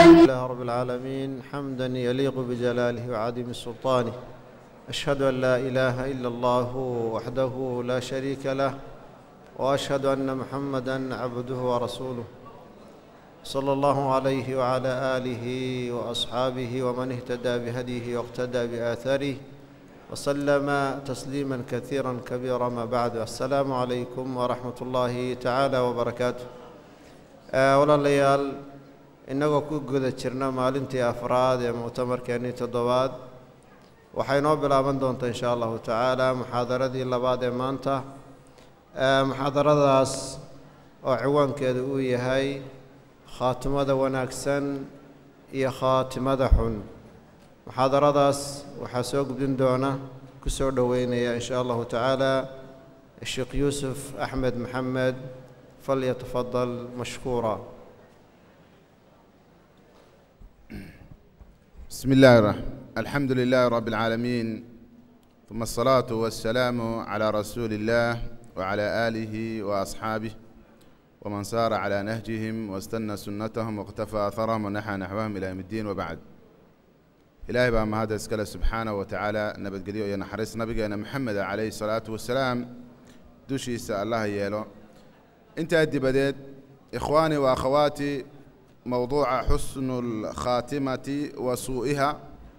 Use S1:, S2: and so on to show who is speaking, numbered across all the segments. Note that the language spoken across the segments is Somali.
S1: لله رب العالمين حمدا يليق بجلاله وعظيم سلطانه أشهد أن لا إله إلا الله وحده لا شريك له وأشهد أن محمدا عبده ورسوله صلى الله عليه وعلى آله وأصحابه ومن اهتدى بهديه واقتدى بآثاره وسلم تسليما كثيرا كبيرا ما بعد السلام عليكم ورحمة الله تعالى وبركاته walaalayaal innagoo ku guda jirna maalintii afraad ee muctamarkeennii toddobaad waxay noo bilaaban doontaa inshaa allahu tacaala muxaadaradii labaad ee maanta muxaadaradaas oo ciwaankeedu uu yahay khaatimada wanaagsan iyo khaatimada xun muxaadaradaas waxaa soo gudbin doona ku soo dhoweynaya in shaa allahu tacaala sheekh yuusuf axmed maxamed falyatafadal mashkuura
S2: بسم الله الرحمن الحمد لله رب العالمين ثم الصلاة والسلام على رسول الله وعلى آله وأصحابه ومن سار على نهجهم واستنى سنتهم واقتفى أثرهم ونحى نحوهم إلى يوم الدين وبعد إلهي بقى ما هذا اسكال سبحانه وتعالى نبت قديو ينحرس نبينا محمد عليه الصلاة والسلام دوشي يسأل الله يالو انت أدي بديت إخواني وأخواتي موضوع حسن الخاتمة وسوءها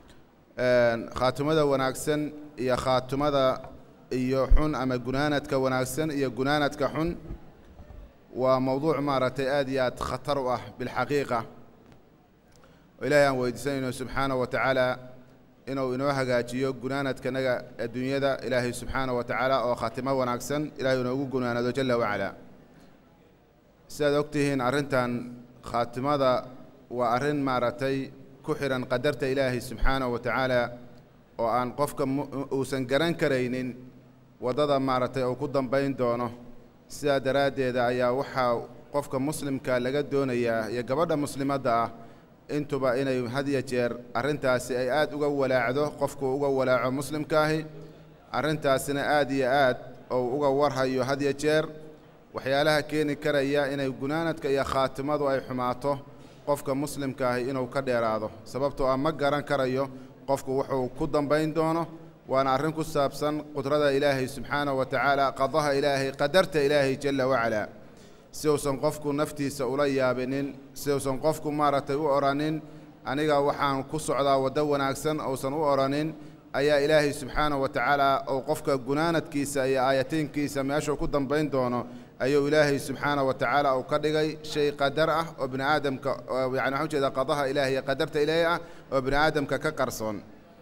S2: khaatimada wanaagsan iyo khaatimada iyo xun ama gunaanadka wanaagsan iyo gunaanadka xun waa mowduuc maaragtay aad iyo aad khatar u ah bilxaqiiqa oo ilaahay aan weydiisanayno subxaana wa tacaala inuu inoo hagaajiyo gunaanadkanaga adduunyada ilaahay subxaana wa tacaala oo khaatimo wanaagsan ilahay inoogu gunaanado jala wacalaa sidaad ogtihiin arrintan khaatimada waa arrin maaragtay ku xidhan qadarta ilaahay subxaana wa tacaala oo aan qofka uusan garan karaynin waddada maaragtay uu ku dambayn doono sidaa daraaddeeda ayaa waxaa qofka muslimka laga doonayaa iyo gabadha muslimadda ah intuba inay hadiyo jeer arrintaasi ay aad uga walaacdo qofku uga walaaco muslimkaahi arrintaasina aad iyo aad ou uga warhayo hadiyo jeer waxyaalaha keeni karaya inay gunaanadka iyo khaatimadu ay xumaato qofka muslimkaahi inuu ka dheeraado sababtoo ah ma garan karayo qofku wuxuu ku dambayn doono waana arrin ku saabsan qudrada ilaahay subxaanahu wa tacaala qadaha ilaahay qadarta ilaahay jalla wacalaa si uusan qofku naftiisa ula yaabinin si uusan qofku maaragtay u odhanin aniga waxaan ku socdaa waddo wanaagsan uusan u odhanin ayaa ilaahay subxaanahu wa tacaala uu qofka gunaanadkiisa iyo aayatiinkiisa meeshuu ku dambayn doono ayuu ilaahay subxaana wa tacaala uu ka dhigay shay qadar ah oo bini aadamka yani waxaan ujeedaa qadaha ilaahay iyo qadarta ilaahay ah oo bini aadamka ka qarsoon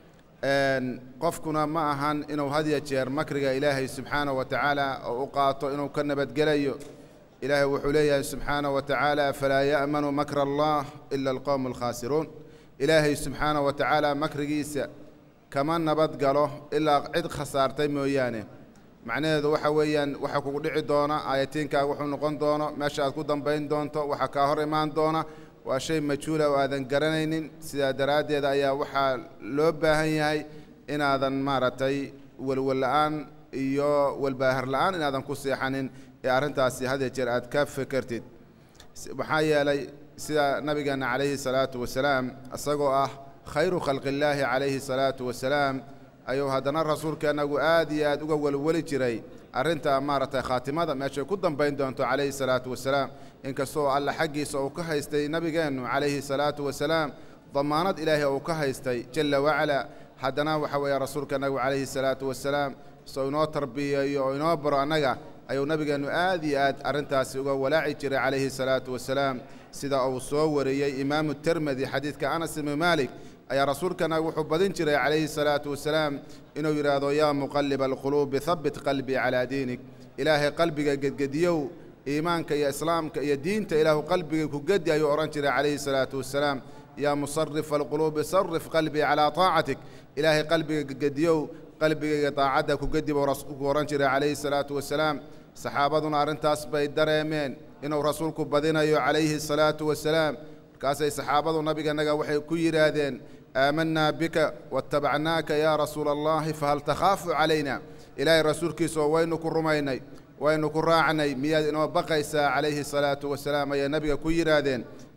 S2: qofkuna ma ahan inuu hadiya jeer makriga ilaahay subxaana wa tacaala oo u qaato inuu ka nabadgelayo ilaahay wuxuu leeyahay subxaana wa tacaala falaa ya'manu makra allah ila alqowmu alkhaasiruun ilaahay subxaana wa tacaala makrigiisa kama nabad galo ilaa cid khasaartay mooyaane macnaheedu waxa weeyaan waxa kugu dhici doona aayatiinkaaga wuxuu noqon doono meesha aad ku dambayn doonto waxaa kaa hor imaan doona waa shay majhuula oo aadan garanaynin sidaa daraaddeed ayaa waxaa loo baahan yahay inaadan maaragtay welwel la'aan iyo welbaahar la'aan inaadan ku seexanin ee arrintaasi hadiya jeer aad ka fekertid maxaa yeelay sida nabigeenna calayhi salaatu wasalaam isagoo ah khayru khalqillaahi calayhi salaatu wasalaam ayuu haddana rasuulkeennagu aad iyo aad uga welweli jiray arrinta maaragtay khaatimada meeshay ku dambayn doonto calayhi salaatu wasalaam inkastoo alla xaggiisa uu ka haystay nebigeennu calayhi salaatu wasalaam damaanad ilaahay uu ka haystay jalla wacalaa haddana waxa weeye rasuulkeennagu calayhi salaatu wasalaam soo inoo tarbiyeeyo oo inoo baro annaga ayuu nebigeennu aad iyo aad arrintaasi uga walaaci jiray calayhi salaatu wasalaam sida uu soo wariyey imaamu termedi xadiidka anas ibnu maalik ayaa rasuulkana wuxuu badin jiray calayhi salaatu wasalaam inuu yidhaahdo yaa muqaliba alquluubi habbit qalbii calaa diinik ilaahay qalbiga gedgediyow iimaanka iyo islaamka iyo diinta ilaahu qalbiga ku gedi ayuu odhan jiray calayhi salaatu wasalaam yaa musarifa alquluubi sarif qalbii calaa taacatik ilaahay qalbiga gedgediyow qalbigayga daacadda ku gedi buu rasuulku odhan jiray calayhi salaatu wasalaam saxaabaduna arrintaas bay dareemeen inuu rasuulku badinayo calayhi salaatu wasalaam markaasay saxaabadu nabiganaga waxay ku yidhaahdeen aamanaa bika waاtabacnaaka yaa rasuula allahi fahal takhaafu calayna ilaahay rasuulkiisa oo waynu ku rumaynay waynu ku raacnay miyaad inoo baqaysaa calayhi salaatu wasalaam ayay nabiga ku yidhaahdeen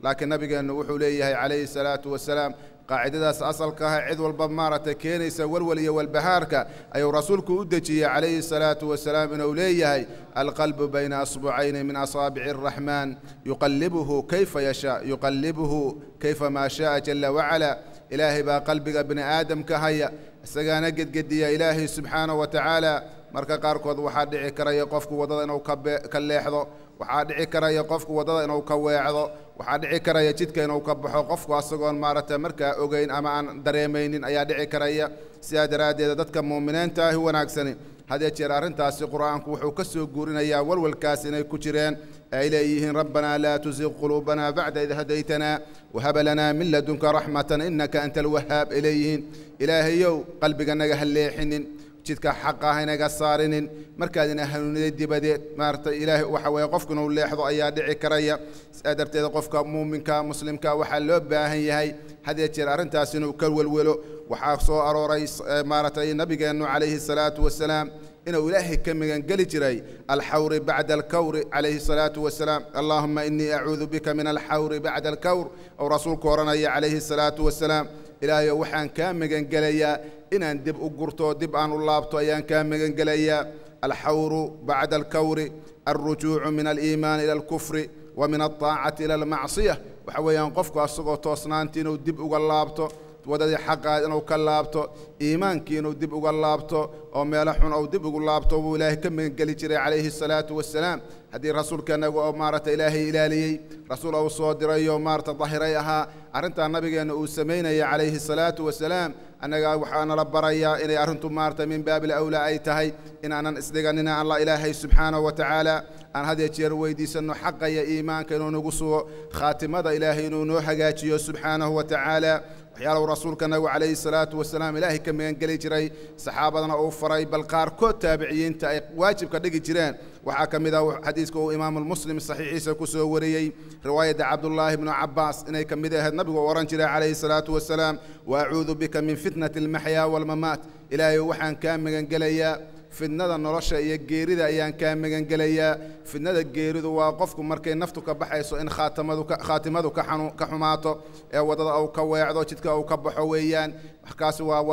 S2: laakiin nabigeennu wuxuu leeyahay calayhi salaatu wasalaam qaacidadaas asalka ah cid walba maaragtay keenaysa walwal iyo walbahaarka ayuu rasuulku u dejiyey calayhi salaatu wasalaam inuu leeyahay alqalbu bayna asbucayni min asaabici araxmaan yuqallibuhu kayfa yashaa yuqallibuhu kayfa maa shaaa jala wacala ilaahay baa qalbiga bini aadamka haya isagaana gedgediya ilaahay subxaanahu wa tacaala marka qaarkood waxaa dhici karaya qofku waddada inuu ka leexdo waxaa dhici karaya qofku waddada inuu ka weecdo waxaa dhici karaya jidka inuu ka baxo qofku asagoon maaragtay markaa ogeyn ama aan dareemaynin ayaa dhici karaya sidaa daraaddeed dadka muuminiinta ahi wanaagsani hadee jeer arrintaasi qur'aanku wuxuu ka soo guurinayaa walwalkaas inay ku jireen ay leeyihiin rabbanaa laa tusiq quluubanaa bacda id hadaytanaa wahaba lanaa min ladunka raxmatan innaka anta alwahaab ay leeyihiin ilaahayow qalbiganaga ha leexinin jidka xaqa ah inaga saarinin markaad ina hanuuniday dibadeed maaragtay ilaahay waxa weeye qofku inuu leexdo ayaa dhici karaya sidaa darteed qofka muuminka muslimka waxaa loo baahan yahay hadee jeer arrintaas inuu ka welwelo waxaa soo arooray maaragtay nabigeennu calayhi salaatu wasalaam inuu ilaahay ka magangeli jiray alxawri bacda alkawri calayhi salaatu wasalaam allaahuma inii acuudu bika min alxawri bacda alkawr ou rasuulku odhanaya calayhi salaatu wasalaam ilaahayo waxaan kaa magangelayaa inaan dib u gurto dib aan u laabto ayaan kaa magangelayaa alxawru bacda alkawri alrujuucu min aliimaani ila alkufri wa min alطaacati ila almacsiya waxa weeyaan qofku asagoo toosnaantii inuu dib uga laabto waddadii xaqaad inuu ka laabto iimaankii inuu dib uga laabto oo meelo xun ou dib ugu laabto buu ilaahay ka magangeli jiray calayhi salaatu wasalaam haddii rasuulkanaga oo maaragtay ilaahay ilaaliyey rasuul ou soo dirayoo maarata dahiray ahaa arrintaa nabigeenna uu samaynaya calayhi salaatu wasalaam annaga waxaa nala barayaa inay arrintu maarata min baabil awlaa ay tahay inaanan isdhiganina alla ilaahay subxaanahu wa tacaala aan had iyo jeer weydiisanno xaqa iyo iimaanka inuu nagu sugo khaatimada ilaahay inuu noo hagaajiyo subxaanahu wa tacaala waxyaalahu rasuulka nabigu calayhi salaatu wasalaam ilaahay ka magangeli jiray saxaabadana uu faray bal qaarkood taabiciyiinta ay waajibka dhigi jireen waxaa ka mid ah xadiiska uu imaamulmuslim saxiixiisa ku soo wariyey riwaayadda cabdullaahi bnu cabbaas inay ka mid ahayd nabigu odhan jiray calayhi salaatu wasalaam wa acuudu bika min fitnati almaxyaa waalmamaat ilaahay waxaan kaa magangelayaa fidnada nolosha iyo geerida ayaan kaa magangelayaa fidnada geeridu waa qofku markay naftu ka baxayso in khaatamadu khaatimadu ka xumaato ee waddada uu ka weecdo jidka uu ka baxo weeyaan waxkaasi waa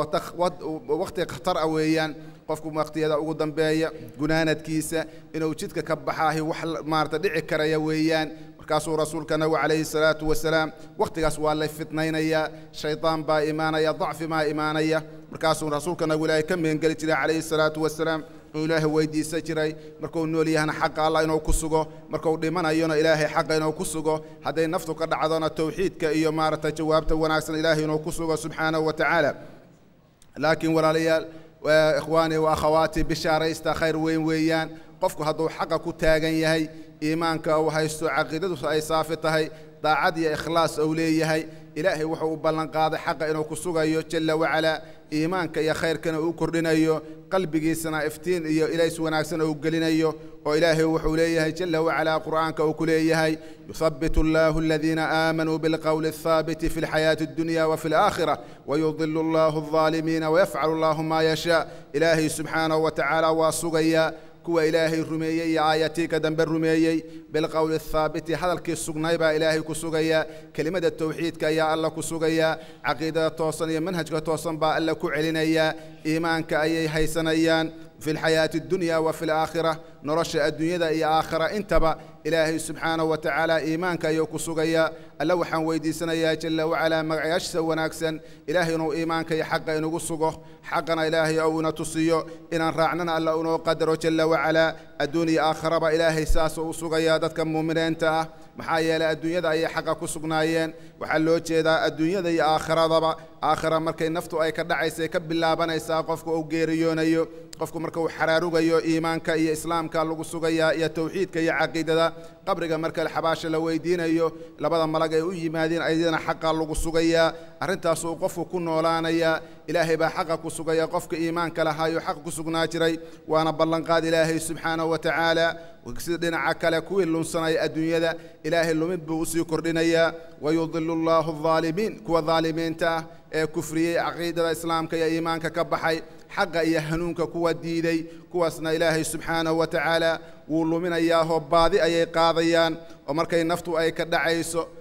S2: wakhti khatar ah weeyaan qofku waqtiyada ugu dambeeya gunaanadkiisa inuu jidka ka baxaahi wax maarata dhici karaya weeyaan markaasuu rasuulka nabigu calayhi salaatu wasalaam wakhtigaas waa lay fitnaynayaa shaydaan baa imaanaya dacfi baa imaanaya markaasuu rasuulka nabigu ilaahay ka magangeli jiray calayhi salaatu wasalaam inuu ilaahay weydiisan jiray markuu nool yahana xaqa allah inuu ku sugo markuu dhimanayona ilaahay xaqa inuu ku sugo hadday naftu ka dhacdona towxiidka iyo maaragtay jawaabta wanaagsan ilaahay inuu ku sugo subxaanahu wa tacaala laakiin walaalayaal ikhwaanii wa akhawaatii bishaaraysta khayr weyn weeyaan qofku hadduu xaqa ku taagan yahay iimaanka uu haysto caqiidadu ay saafi tahay daacad iyo ikhlaas uu leeyahay ilaahay wuxuu u ballanqaaday xaqa inuu ku sugayo jalla wacalaa iimaanka iyo khayrkana uu kordhinayo qalbigiisana iftiin iyo ilays wanaagsan uu gelinayo oo ilaahay wuxuu leeyahay jalla wacalaa qur'aanka uu ku leeyahay yuthabitu allahu aladiina aamanuu bilqowli athaabiti fi lxayaati addunya wafi alaakhira wayudilu allahu aldaalimiina wayafcalu allahu maa yashaa ilaahay subxaanahu wa tacaala waa sugayaa kuwa ilaahay rumeeyey iyo aayatii ka dambe rumeeyey bilqowli athaabiti hadalkii sugnay baa ilaahay ku sugayaa kelimada towxiidka ayaa alla ku sugayaa caqiidada toosan iyo manhajka toosan baa alla ku celinayaa iimaanka ayay haysanayaan fi lxayaati addunya wa fi alaakhira nolosha adduunyada iyo aakhira intaba ilaahay subxaanahu wa tacaala iimaanka ayuu ku sugayaa alla waxaan weydiisanayaa jalla wacalaa magacayaashiisa wanaagsan ilaahay inuu iimaanka iyo xaqa inugu sugo xaqana ilaahay ou ina tusiyo inaan raacnana alla inoo qadaro jalla wacalaa adduun iyo aakhiraba ilaahay saasuu u sugayaa dadka muuminiinta ah maxaa yeelay adduunyada ayay xaqa ku sugnaayeen waxaa loo jeedaa adduunyada iyo aakhiradaba aakhira markay naftu ay ka dhacaysay ka bilaabanaysaa qofka uu geeriyoonayo qofku marka uu xaraarugayo iimaanka iyo islaamka lagu sugayaa iyo towxiidka iyo caqiidada qabriga marka xabaasha la weydiinayo labada malag ay u yimaadeen ayadana xaqa lagu sugayaa arrintaasuu qofku ku noolaanayaa ilaahay baa xaqa ku sugaya qofka iimaanka lahaayo xaq ku sugnaa jiray waana ballanqaad ilaahay subxaanahu wa tacaala sida dhinaca kale kuwii lunsanaya adduunyada ilaahay lumid buu usii kordhinayaa wayudilu allahu aldaalimiin kuwa daalimiinta ah ee kufriyey caqiidada islaamka iyo iimaanka ka baxay xaqa iyo hanuunka kuwa diiday kuwaasna ilaahay subxaanahu wa tacaala wuu luminayaahoo baadi ayay qaadayaan oo markay naftu ay ka dhacayso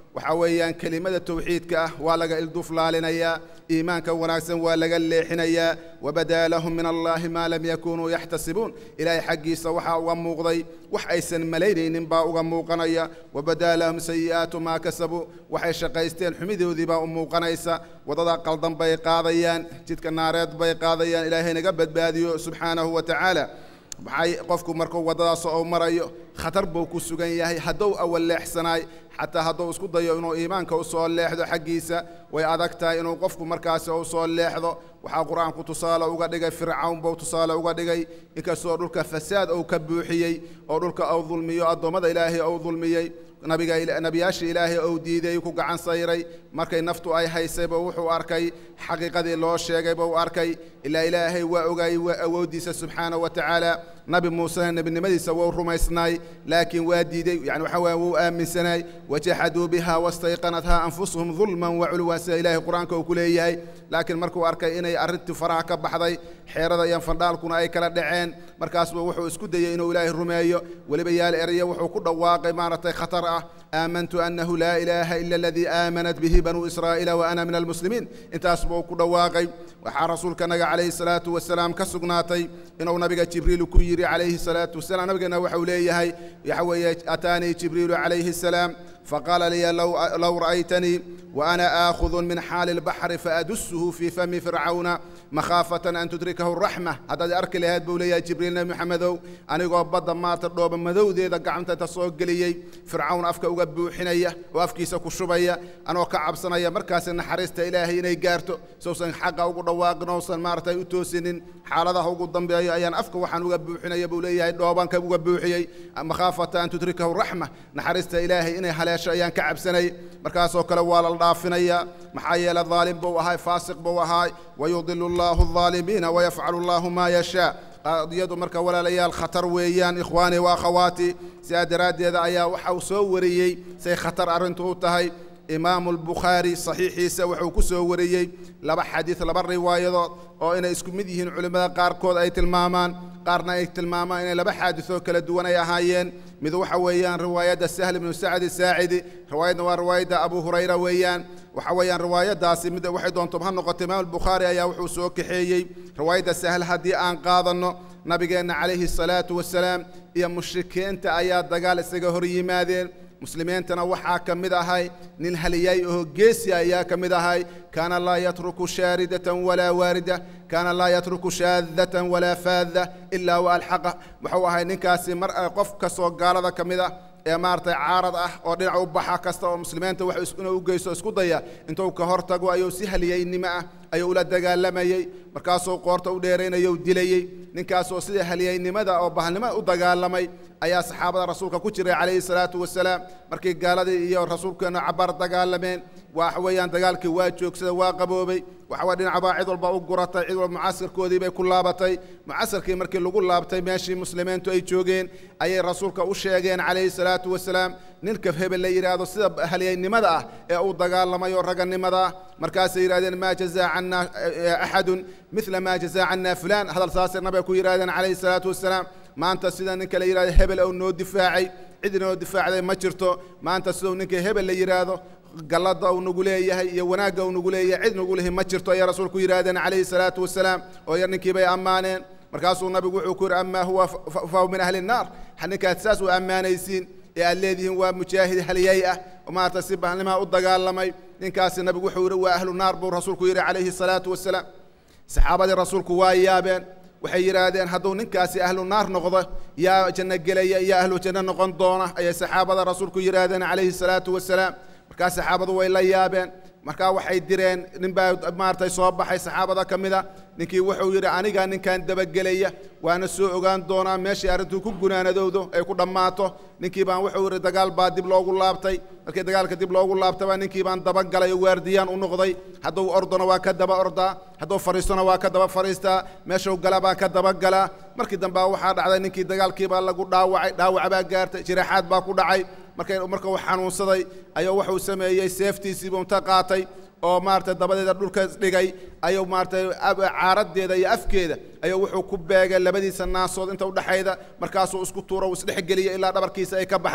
S2: waxaa weeyaan kelimada tawxiidka ah waa laga ilduflaalinayaa iimaanka wanaagsan waa laga leexinayaa wabadaa lahum min allaahi maa lam yakunuu yaxtasibuun ilaahay xaggiisa waxaa uga muuqday wax aysan malaynaynin baa uga muuqanaya wabadaa lahum sayi'aatu maa kasabuu waxay shaqaysteen xumidoodii baa u muuqanaysa wadada qaldan bay qaadayaan jidka naareed bay qaadayaan ilaahay naga badbaadiyo subxaanahu wa tacaala maxay qofku markuu waddadaas oo marayo khatar buu ku sugan yahay hadduu awal leexsanaay xataa hadduu isku dayo inuu iimaanka u soo leexdo xaggiisa way adag tahay inuu qofku markaasi u soo leexdo waxaa qur-aanku tusaale uga dhigay fircawn buu tusaale uga dhigay inkastoo dhulka fasaad uu ka buuxiyey oo dhulka uu dulmiyo addoommada ilaahay uu dulmiyey nabiga nebiyaasha ilaahay ou diiday ku gacan sayray markay naftu ay haysayba wuxuu arkay xaqiiqadii loo sheegay buu arkay ilaa ilaahay waa ogaayey waa awooddiisa subxaanahu wa tacaala nabi muusena nebinimadiisa wuu rumaysnaay laakiin waa diiday yani waxa weya wuu aaminsanaay wajaxaduu biha wastayqanathaa anfusuhum dulman waculwan sida ilaahay qur-aanka uu ku leeyahay laakiin markuu arkay inay arrintii faraha ka baxday xeerada iyo fandhaalkuna ay kala dhaceen markaasba wuxuu isku dayey inuu ilaahay rumeeyo weliba yaal eraya wuxuu ku dhawaaqay maaragtay khatar ah aamantu annahu laa ilaaha ila aladii aamanat bihi banuu israa'iila wa ana min almuslimiin intaas buu ku dhawaaqay waxaa rasuulka naga calayhi salaatu wasalaam ka sugnaatay inuu nabiga jibriilu ku yidhi calayhi salaatu wasalaam nabigeena waxau leeyahay waxa weeye ataanii jibriilu calayhi salaam faqaala liya low ra'aytanii وأنا آخذ من حال البحر فأدسه في فم فرعون مخافة أن تدركه الرحمة هذا أرك لهاد بولي جبريل نبي محمدو أنا يقول بدا ما تردوب مذو ذي ذا قعمت تسوق لي فرعون أفك أقبو حنية وأفكي سكو شبية أنا وكعب صنايا مركز إن حرست إلهي إني قارتو سوسن حقا وقود واق نوصن مارتا يتوسن حالة هو قدام بأي أيان أفك وحن أقبو حنية بولي دوبان كأقبو حيي مخافة أن تدركه الرحمة نحرست إلهي إني حلاش أيان كعب سني مركز وكلا والا dhaafinaya maxaa yeele daalim buu ahay faasiq buu ahay wayudilu allahu الظaalimiina wayafcalu allahu maa yashaa qadiyadu marka walaalayaal khatar weeyaan ikhwaani wa akhawaati sidaa daraaddeeda ayaa waxa uu soo wariyey say khatar arrintu u tahay imaamu albukhaari saxiixiisa wuxuu ku soo wariyey laba xadiid laba riwaayadood oo inay isku mid yihiin culimmada qaarkood ay tilmaamaan qaarna ay tilmaamaan inay laba xaadisoo kala duwan ay ahaayeen mid waxa weeyaan riwaayadda sahl ibnu sacdi saacidi riwaayadna waa riwaayadda abu hurayra weeyaan waxa weeyaan riwaayaddaasi mid waxay doonto ha noqoto imaam albukhaari ayaa wuxuu soo kaxeeyey riwaayadda sahl haddii aan qaadanno nabigeenna calayhi salaatu wasalaam iyo mushrikiinta ayaa dagaal isaga hor yimaadeen muslimiintana waxaa ka mid ahay nin haliyay oo geesi ayaa ka mid ahay kaana laa yatruku shaaridatan walaa waarida kaana laa yatruku shaadatan walaa faada ilaa wa alxaqa wuxuu ahay ninkaasi mar qof kastoo gaalada ka mid ah ee maaragtay caarad ah oo dhinac u baxa kasta oo muslimiinta wax inuu u geysto isku daya intuu ka hor tago ayuu si haliyaynimo ah ayuu ula dagaalamayey markaasuu qoorta u dheeraynayou dilayey ninkaasoo sida haliyaynimada oo bahalnimo u dagaalamay ayaa saxaabada rasuulka ku jiray calayhi salaatu wasalaam markii gaaladii iyo rasuulkeena cabaar dagaalameen waxa weeyaan dagaalkii waa joogsada waa qaboobay waxa weye dhinacbaa cid walba u guratay cid walba mucaskarkoodii bay ku laabatay mucaskarkii markii lagu laabtay meeshii muslimiintu ay joogeen ayay rasuulka u sheegeen calayhi salaatu wasalaam ninka hebel la yidhaahdo sida halyaynimada ah ee uu dagaalamay oo raganimada ah markaasay yidhahdeen maa jazaa cannaa axadun mila maa jazaa cannaa fulaan hadal saasay nabiga ku yidhahdeen calayhi salaatu wasalaam maanta sida ninka la yidhahdo hebel ou noo difaacay cid inoo difaacday ma jirto maanta siduu ninka hebel la yidhaahdo gallada uu nagu leeyahay iyo wanaagga uu nagu leeyahay cid nagu lehi ma jirto ayaa rasuulku yidhahdeen calayhi salaatu wasalaam oo yar ninkii bay ammaaneen markaasuu nabigu wuxuu ku yidhi amaa huwa fahu min ahli nnaar ninkaad saas u ammaanaysiin ee aad leedihiin waa mujaahid halyay ah oo maarata si bahnima u dagaalamay ninkaasi nabigu wuxuu yidhi waa ahlu naar buu rasuulku yidhi calayhi salaatu wasalaam saxaabadii rasuulku waa yaabeen waxay yidhaahdeen hadduu ninkaasi ahlu naar noqdo yaa janno gelaya yaa ahlu janno noqon doona ayay saxaabada rasuulku yidhaahdeen calayhi salaatu wasalaam markaa saxaabadu way la yaabeen markaa waxay direen nin baa maaragtay soo baxay saxaabada ka mid a ninkii wuxuu yidhi anigaa ninkan dabagelaya waana soo ogaan doonaa meeshii arrintuu ku gunaanadowdo ay ku dhammaato ninkii baan wuxuu yidhi dagaal baa dib loogu laabtay markii dagaalka dib loogu laabtaba ninkii baan dabagalay oo waardiyaan u noqday hadduu ordona waa ka daba ordaa hadduu fadhiistona waa ka daba fadhiistaa meeshuu gala baan ka dabagalaa markii dambe waxaa dhacday ninkii dagaalkiibaa lagu dhaawacay dhaawac baa gaartay jiraaxaad baa ku dhacay markay marka uu xanuunsaday ayuu wuxuu sameeyey seeftiisiibuu inta qaatay oo maaragtay dabadeeda dhulka dhigay ayuu maaragtay caaradeeda iyo afkeeda ayuu wuxuu ku beegay labadiisa naasood inta udhexayda markaasuu isku tuuro uu isdhexgeliyey ilaa dhabarkiisa ay ka baxday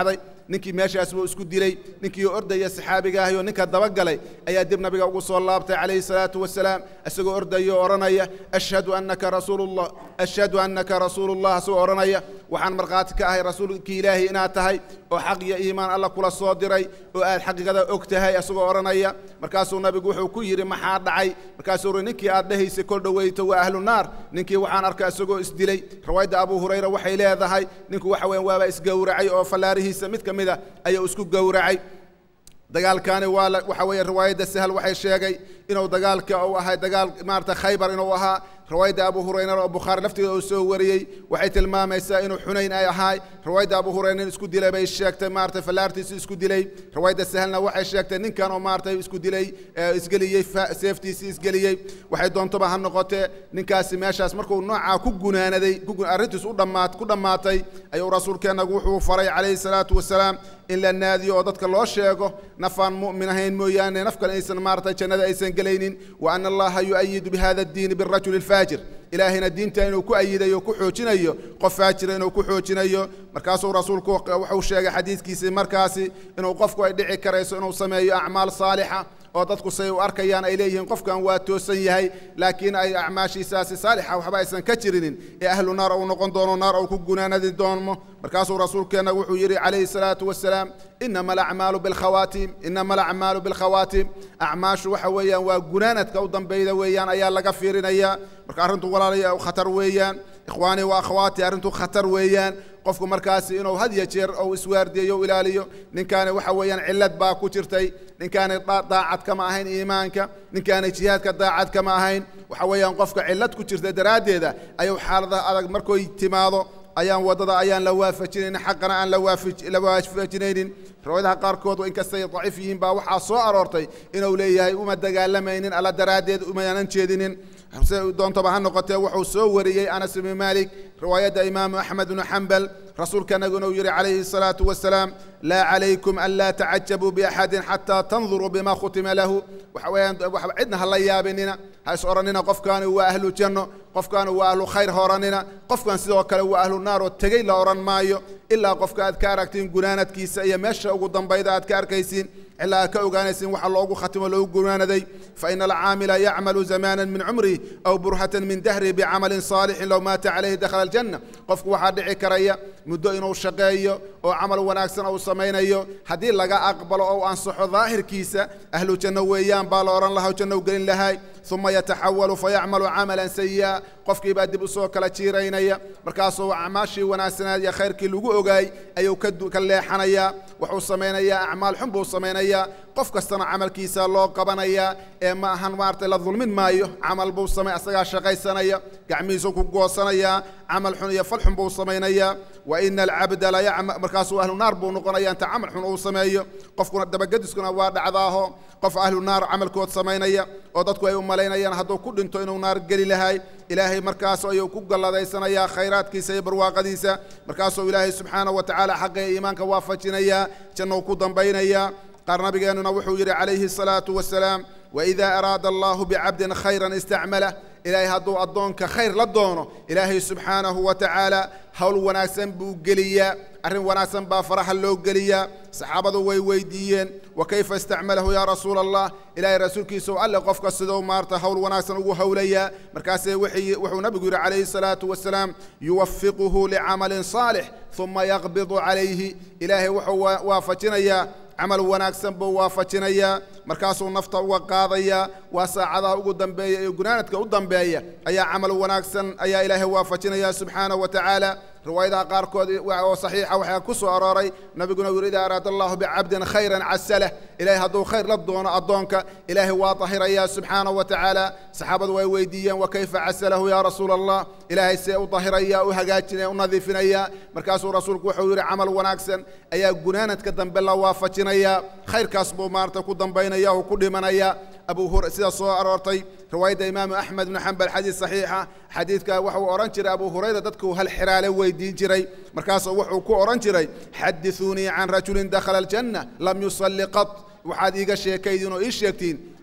S2: ninkii meeshaas buu isku dilay ninkii ordaya saxaabiga ahi oo ninka dabagalay ayaa dib nabiga ugu soo laabtay calayhi salaatu wasalaam isagoo ordaya oo odhanaya ashhadu annaka rasuulullah ashhadu annaka rasuulullah isagoo odhanaya waxaan markhaati ka ahay rasuulkii ilaahi inaad tahay oo xaq iyo iimaan alla kula soo diray oo aad xaqiiqada og tahay isagoo odhanaya markaasuu nabigu wuxuu ku yidhi maxaa dhacay markaasuu uri ninkii aad dhahaysay kol dhoweyto waa ahlu naar ninkii waxaan arkaa isagoo isdilay riwaayadda abu hurayra waxay leedahay ninku waxa weeyaan waaba isgowracay oo fallaarihiisa mid ka mid a ayuu isku gowracay dagaalkaani waa waxa weeye riwaayadda sahal waxay sheegay inuu dagaalka uu ahay dagaal maarata khaybar inuu ahaa riwaayadda abu hurayra oo bukhaari laftigeeda uu soo wariyey waxay tilmaamaysaa inuu xunayn ay ahaay riwaayadda abu hurayra nin isku dilay bay sheegtay maarata fallaartiisi isku dilay riwaayadda sahalna waxay sheegtay ninkan oo maarata isku dilay isgeliyey seeftiisii isgeliyey waxay doontoba ha noqotee ninkaasi meeshaas markuu noocaa ku gunaanaday arrintiis u dhammaat ku dhammaatay ayuu rasuulkeennagu wuxuu faray calayhi salaatu wasalaam in la naadiyo oo dadka loo sheego nafaan mu'min ahayn mooyaane naf kale aysan maarata jannada aysan gelaynin wa ana allaha yu'ayidu bihada addiini birajuli alfaajir ilaahayna diinta inuu ku ayidayo ku xoojinayo qof faajira inuu ku xoojinayo markaasuu rasuulku wuxuu sheegay xadiidkiisii markaasi inuu qofku ay dhici karayso inuu sameeyo acmaal saalixa oo dadku say u arkayaan ay leeyihiin qofkan waa toosan yahay laakiin ay acmaashiisaasi saalixa waxba aysan ka jirinin ee ahlu naar uu noqon doono naar uu ku gunaanadi doono markaasuu rasuulkeenna wuxuu yidhi calayhi salaatu wasalaam inama alacmaalu bilkhawaatiim inama alacmaalu bilkhawaatiim acmaashu waxa weeyaan waa gunaanadka u dambeyda weeyaan ayaa laga fiirinayaa marka arrintu walaalaya khatar weeyaan ikhwaanii wa akhwaati arrintu khatar weeyaan qofku markaasi inuu had ya jeer ou iswaardiyeyo u ilaaliyo ninkaani waxa weeyaan cillad baa ku jirtay ninkaani daacad kama ahayn iimaanka ninkaani jihaadka daacad kama ahayn waxa weeyaan qofka cillad ku jirta daraaddeeda ayuu xaaladaha adag markoy timaado ayaan waddada ayaan la waafajinaynin xaqana aan la waafajinaynin riwaayadaha qaarkood inkastay daciif yihiin baa waxaa soo aroortay inuu leeyahay uma dagaalamaynin alla daraaddeed umaanan jeedinin se doontaba ha noqotee wuxuu soo wariyey anas ibni maalik riwaayadda imaamu axmed bnu xambal rasuulkanagu inuu yidhi calayhi الsalaatu wasalaam laa calaykum an laa tacajabuu biaxadin xataa tanduruu bima khutima lahu waxa weeyaan cidna ha la yaabinina ha is odhanina qofkaani waa ahlu janno qofkaani waa ahlu khayr ha odhanina qofkan sidoo kale waa ahlu naar oo tegey la odhan maayo ilaa qofka aad ka aragtiin gunaanadkiisa iyo meesha ugu dambayda aad ka arkaysiin ilaa aad ka ogaanaysiin waxa loogu khatimo loogu gunaanaday faina alcaamila yacmalu zamaana min cumrihi aw burhatan min dahrihi bicamalin saalixin low maata calayhi dakhala aljanna qofku waxaa dhici karaya muddo inuu shaqeeyo oo camal wanaagsan uu samaynayo haddii laga aqbalo ou ansaxo daahirkiisa ahlu janno weeyaan baa la odhan lahaa janno u gelin lahay uma yataxawalu fayacmalu camalan sayi'a qofkii baa dib u soo kala jiiraynaya markaasuu acmaashii wanaagsanaad iyo khayrkii lagu ogaay ayuu ka leexanayaa wuxuu samaynayaa acmaal xun buu samaynayaa qof kastana camalkiisa loo qabanayaa ee ma ahan maaragtay la dulmin maayo camal buu samay asagaa shaqaysanaya gacmihiisu ku goosanayaa camal xun iyo fal xun buu samaynayaa wa ina alcabda la yacma markaasuu ahlu naar buu noqonaya inta camal xun uu sameeyo qofkuna dabagediskuna waa dhacdaaho qof ahlu naar camalkood samaynaya oo dadku ay u malaynayaan hadduu ku dhinto inuu naar geli lahay ilaahay markaas ayuu ku galladaysanayaa khayraadkiisa iyo barwaaqadiisa markaasuu ilaahay subxaanahu wa tacaala xaqee iimaanka waafajinayaa jannou ku dambaynayaa qaar nabigeennuna wuxuu yidhi calayhi الsalaatu wasalaam waidaa araada allahu bicabdin khayran istacmalah ilaahay hadduu addoonka khayr la doono ilaahay subxaanahu wa tacaala howl wanaagsan buu geliyaa arrin wanaagsan baa faraha loo geliyaa saxaabadu way weydiiyeen wa kayfa istacmalahu yaa rasuula allah ilaahay rasuulkiisau alle qofka sidou maarta howl wanaagsan ugu howlayaa markaasee wuxuu nabigu yidhi calayhi salaatu wasalaam yuwafiquhu licamalin saalix uma yaqbidu calayhi ilaahay wuxuu waafajinayaa camal wanaagsan buu waafajinayaa markaasuu nafta uga qaadayaa waa saacadaha ugu dambeeya iyo gunaanadka u dambeeya ayaa camal wanaagsan ayaa ilaahay waafajinaya subxaanahu wa tacaala riwaayadaha qaarkood oo saxiixa waxaa ku soo arooray nabiguna uu yidhi idaa araada allahu bicabdin khayran casalah ilaahay hadduu khayr la doono addoonka ilaahay waa dahirayaa subxaanahu wa tacaala saxaabadu way weydiiyeen wa kayfa casalahu yaa rasuula allah ilaahay see u dahiraya u hagaajinaya u nadiifinaya markaasuu rasuulku wuxuu yidhi camal wanaagsan ayaa gunaanadka dambe la waafajinaya khayrkaas buu maarata ku dambaynaya oo ku dhimanaya abu hur sida soo aroortay riwaayadda imaamu axmed bnu xambal xadiis saxiixa xadiidka wuxuu odhan jiray abu hurayra dadku hal xiraale weydiin jiray markaasuu wuxuu ku odhan jiray xadithuunii can rajulin dakhala aljanna lam yusalli qat waxaad iiga sheekaydin oo ii sheegtiin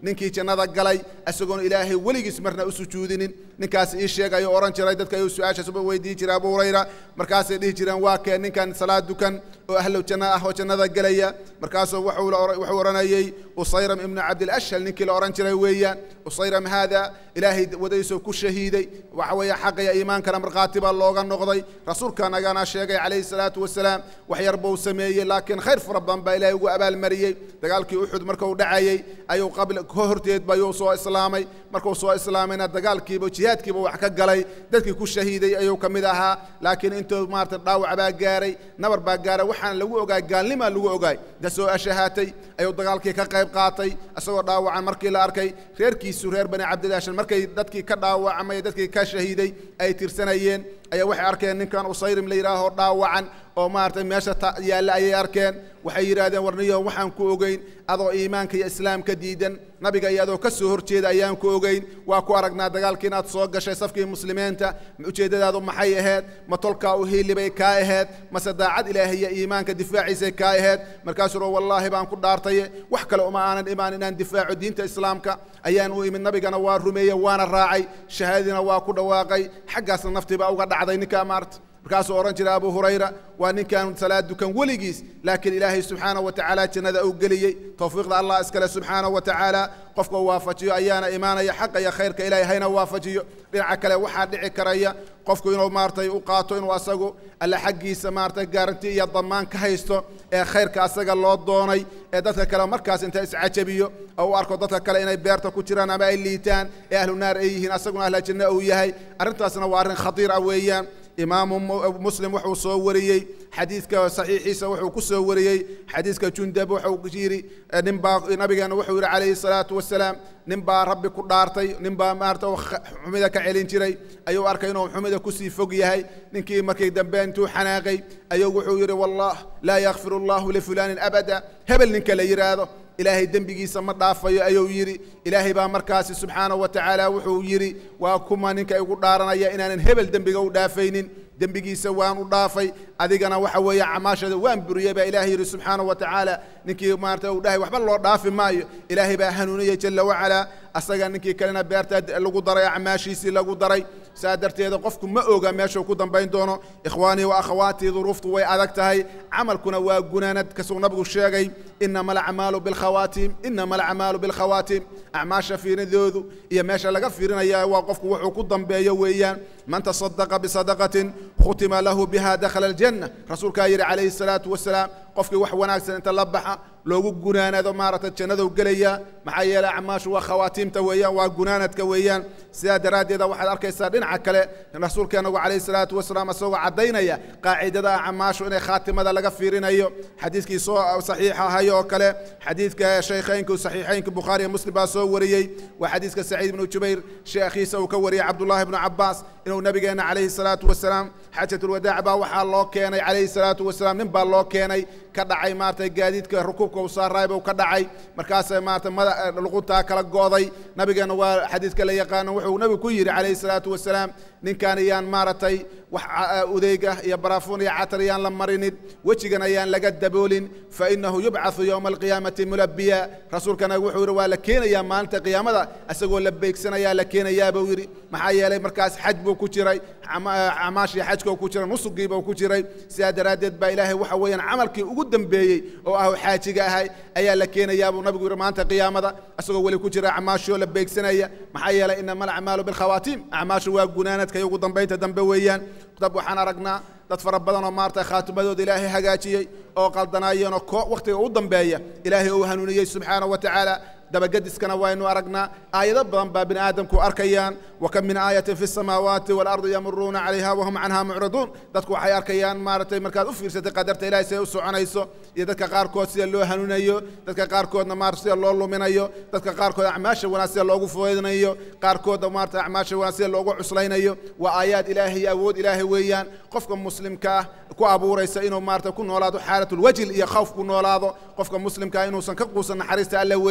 S2: ninkii jannada galay isagoon ilaahay weligiis marna u sujuudinin ninkaas ii sheegayo ohan jiray dadka ayuu su-aashaas uba weydiin jiray abu hurayra markaasay dhihi jireen waa kee ninkan salaad dukan oo ahlow janno ah oo jannada gelaya markaasuu wuxuu odhanayey usayram ibnu cabdilashhal ninkii la odhan jiray weeyaan usayram haada ilaahay wadadiisoo ku shahiiday waxa weeye xaqaya iimaankana markhaati baa looga noqday rasuulka nagana sheegay calayhi salaatu wasalaam wax yar buu sameeyey laakiin khayr fara badan baa ilaahay ugu abaalmariyey dagaalkii uxud markuu dhacayey ayuu qabla ka horteedba ayuu soo islaamay markuu soo islaamayna dagaalkiiba jihaadkiiba wax ka galay dadkii ku shahiiday ayuu ka mid ahaa laakiin intuu maarata dhaawac baa gaaray nabar baa gaaray waxaana lagu ogaay gaalnimaa lagu ogaay da soo ashahaatay ayuu dagaalkii ka qayb qaatay isagoo dhaawacan markii la arkay reerkiisu reer bani cabdilaashan markay dadkii ka dhaawacmay dadkii ka shahiiday ay tirsanayeen ayaa waxay arkeen ninkan usayrim la yidhaaho dhaawacan oo maaragtay meesha yaalla ayay arkeen waxay yidhaahdeen warniyo waxaan ku ogeyn adoo iimaanka iyo islaamka diidan nabiga iyo adoo ka soo horjeeda ayaan ku ogeyn waa ku aragnaa dagaalkii inaad soo gashay safkii muslimiinta ujeeddadaadu maxay ahayd ma tolkaa u hiilibay kaa ahayd mase daacad ilaahay iyo iimaanka difaaciisay kaa ahayd markaasuu ro wallaahi baan ku dhaartaye wax kale uma aanan imaan inaan difaaco diinta islaamka ayaan u imid nabigana waa rumeeye waana raacay shahaadadiina waa ku dhawaaqay xaggaasna naftiibaa uga dhacday ninkaa maarta markaasuu odhan jiray abu hurayra waa ninkaan salaad dukan weligiis laakiin ilaahay subxaanaه wa tacaala jannada uu geliyey towfiiqda allah iskale subxaanaه wa tacaala qofka waafajiyo ayaana imaanaya xaqa iyo khayrka ilahay hayna waafajiyo dhinaca kale waxaa dhici karaya qofku inuu maaratay u qaato inuu asagu alle xaggiisa maaratay gaaranti iyo damaan ka haysto ee khayrka asaga loo doonay ee dadka kale markaas inta iscajabiyo oo u arko dadka kale inay beerta ku jiraan ama ay liitaan ee ahlu naar ay yihiin asaguna ahla janno uu yahay arrintaasna waa arrin khatiir ah weeyaan imaamu muslim wuxuu soo wariyey xadiidka saxiixiisa wuxuu ku soo wariyey xadiiska jundab wuxuu yidhi ninbaa nabigeena wuxuu yidhi calayhi salaatu wasalaam nin baa rabbi ku dhaartay nin baa maarata xumida ka celin jiray ayuu arkay inuu xumida kusii fog yahay ninkii markii dambe intuu xanaaqay ayuu wuxuu yidhi wallah laa yakfir allahu lifulaanin abada hebel ninka la yidhaahdo ilaahay dembigiisa ma dhaafayo ayuu yidhi ilaahay baa markaasi subxaanaه wa tacaala wuxuu yidhi waa kuma ninka igu dhaaranaya inaanan hebel dembiga u dhaafaynin dembigiisa waan u dhaafay adigana waxa weeye camaashada waan buriyey baa ilahay yidhi subxaanaه wa tacaala ninkii maarata uu dhahay waxba loo dhaafi maayo ilaahay baa hanuuniyey jala wacalaa asaga ninkii kalena beerta lagu daray acmaashiisii lagu daray saa darteeda qofku ma oga meeshuu ku dambayn doono ikhwaanii wa akhawaatii duruuftu way adag tahay camalkuna waa gunaanad kasuu nabigu sheegay inama alacmaalu bilkhawaatim inama alacmaalu bilkhawaatim acmaasha fiirinadoodu iyo meesha laga fiirinaya waa qofku wuxuu ku dambeeyo weeyaan man tasadaqa bisadaqatin khutima lahu biha dakhala aljanna rasuulkaa yidhi calayhi salaatu wasalaam qofkii wax wanaagsan inta la baxa loogu gunaanado maaragtay jannadou gelaya maxaa yeeley acmaashu waa khawaatiimta weeyaan waa gunaanadka weeyaan sidaa daraaddeeda waxaad arkaysaa dhinaca kale rasuulkeenagu calayhi salaatu wasalaam isagoo caddaynaya qaacidada acmaashu inay khaatimada laga fiirinayo xadiiskii soo saxiixa ahay oo kale xadiidka shaykhaynku saxiixaynka bukhaari iyo muslim baa soo wariyey waa xadiiska saciid ibnu jubayr sheekhiisa uu ka wariyey cabdullahi ibnu cabbaas inuu nabigeenna calayhi salaatu wasalaam xaajatulwadaac baa waxaa loo keenay calayhi salaatu wasalaam nin baa loo keenay ka dhacay maaragtay gaadiidka rukuubka uu saaraay buu ka dhacay markaasay maaragtay mada luquntaa kala gooday nabigeenna waa xadiidka la yaqaano wuxuu nabigu ku yidhi calayhi salaatu wasalaam ninkaan ayaan maaragtay wax udeyga iyo baraafuun iyo catar ayaan la marinin wejigan ayaan laga daboolin fa inahu yubcathu yowma alqiyaamati mulabiya rasuulkana wuxuu yidhi waa la keenayaa maalinta qiyaamada isagoo la beegsanayaa la keenayaa buu yidhi maxaa yeelay markaas xaj buu ku jiray camaashii xajkoo ku jira nusugiibuu ku jiray sidaa daraaddeed baa ilaahay waxa weeyaan camalkii ugu dambeeyey oo ah xaajiga ahay ayaa la keenayaa buu nabigu yidhi maanta qiyaamada isagoo weli ku jira acmaashoo la beegsanaya maxaa yeelay inama alacmaalu bilkhawaatiim acmaashu waa gunaanadka iyo ugu dambaynta dambe weeyaan dab waxaan aragnaa dad fara badan oo maarata khaatimadooda ilaahay hagaajiyey oo qaldanaayeenoo ko wakhtiga u dambeeya ilaahay uu hanuuniyey subxaana wa tacaala dabagediskana waynu aragnaa aayado badan baa bini aadamku arkayaan wakam min aayatin fi samaawaati waalardi yamuruuna calayha wahum canha mucriduun dadku waxay arkayaan maaragtay markaad u fiirsatay qadarta ilahay siday u soconayso iyo dadka qaarkood sida loo hanuunayo dadka qaarkoodna maarata sida loo luminayo dadka qaarkood acmaasha wanaag sida loogu fudaydinayo qaarkoodna maarata acmaasha wanaag sida loogu cuslaynayo waa aayaad ilaahay iyo awood ilaahay weeyaan qofka muslimka ah ku abuuraysa inuu maarata ku noolaado xaalatulwajil iyo khawf ku noolaado qofka muslimkaa inuusan ka quusan naxariista alle weeyaan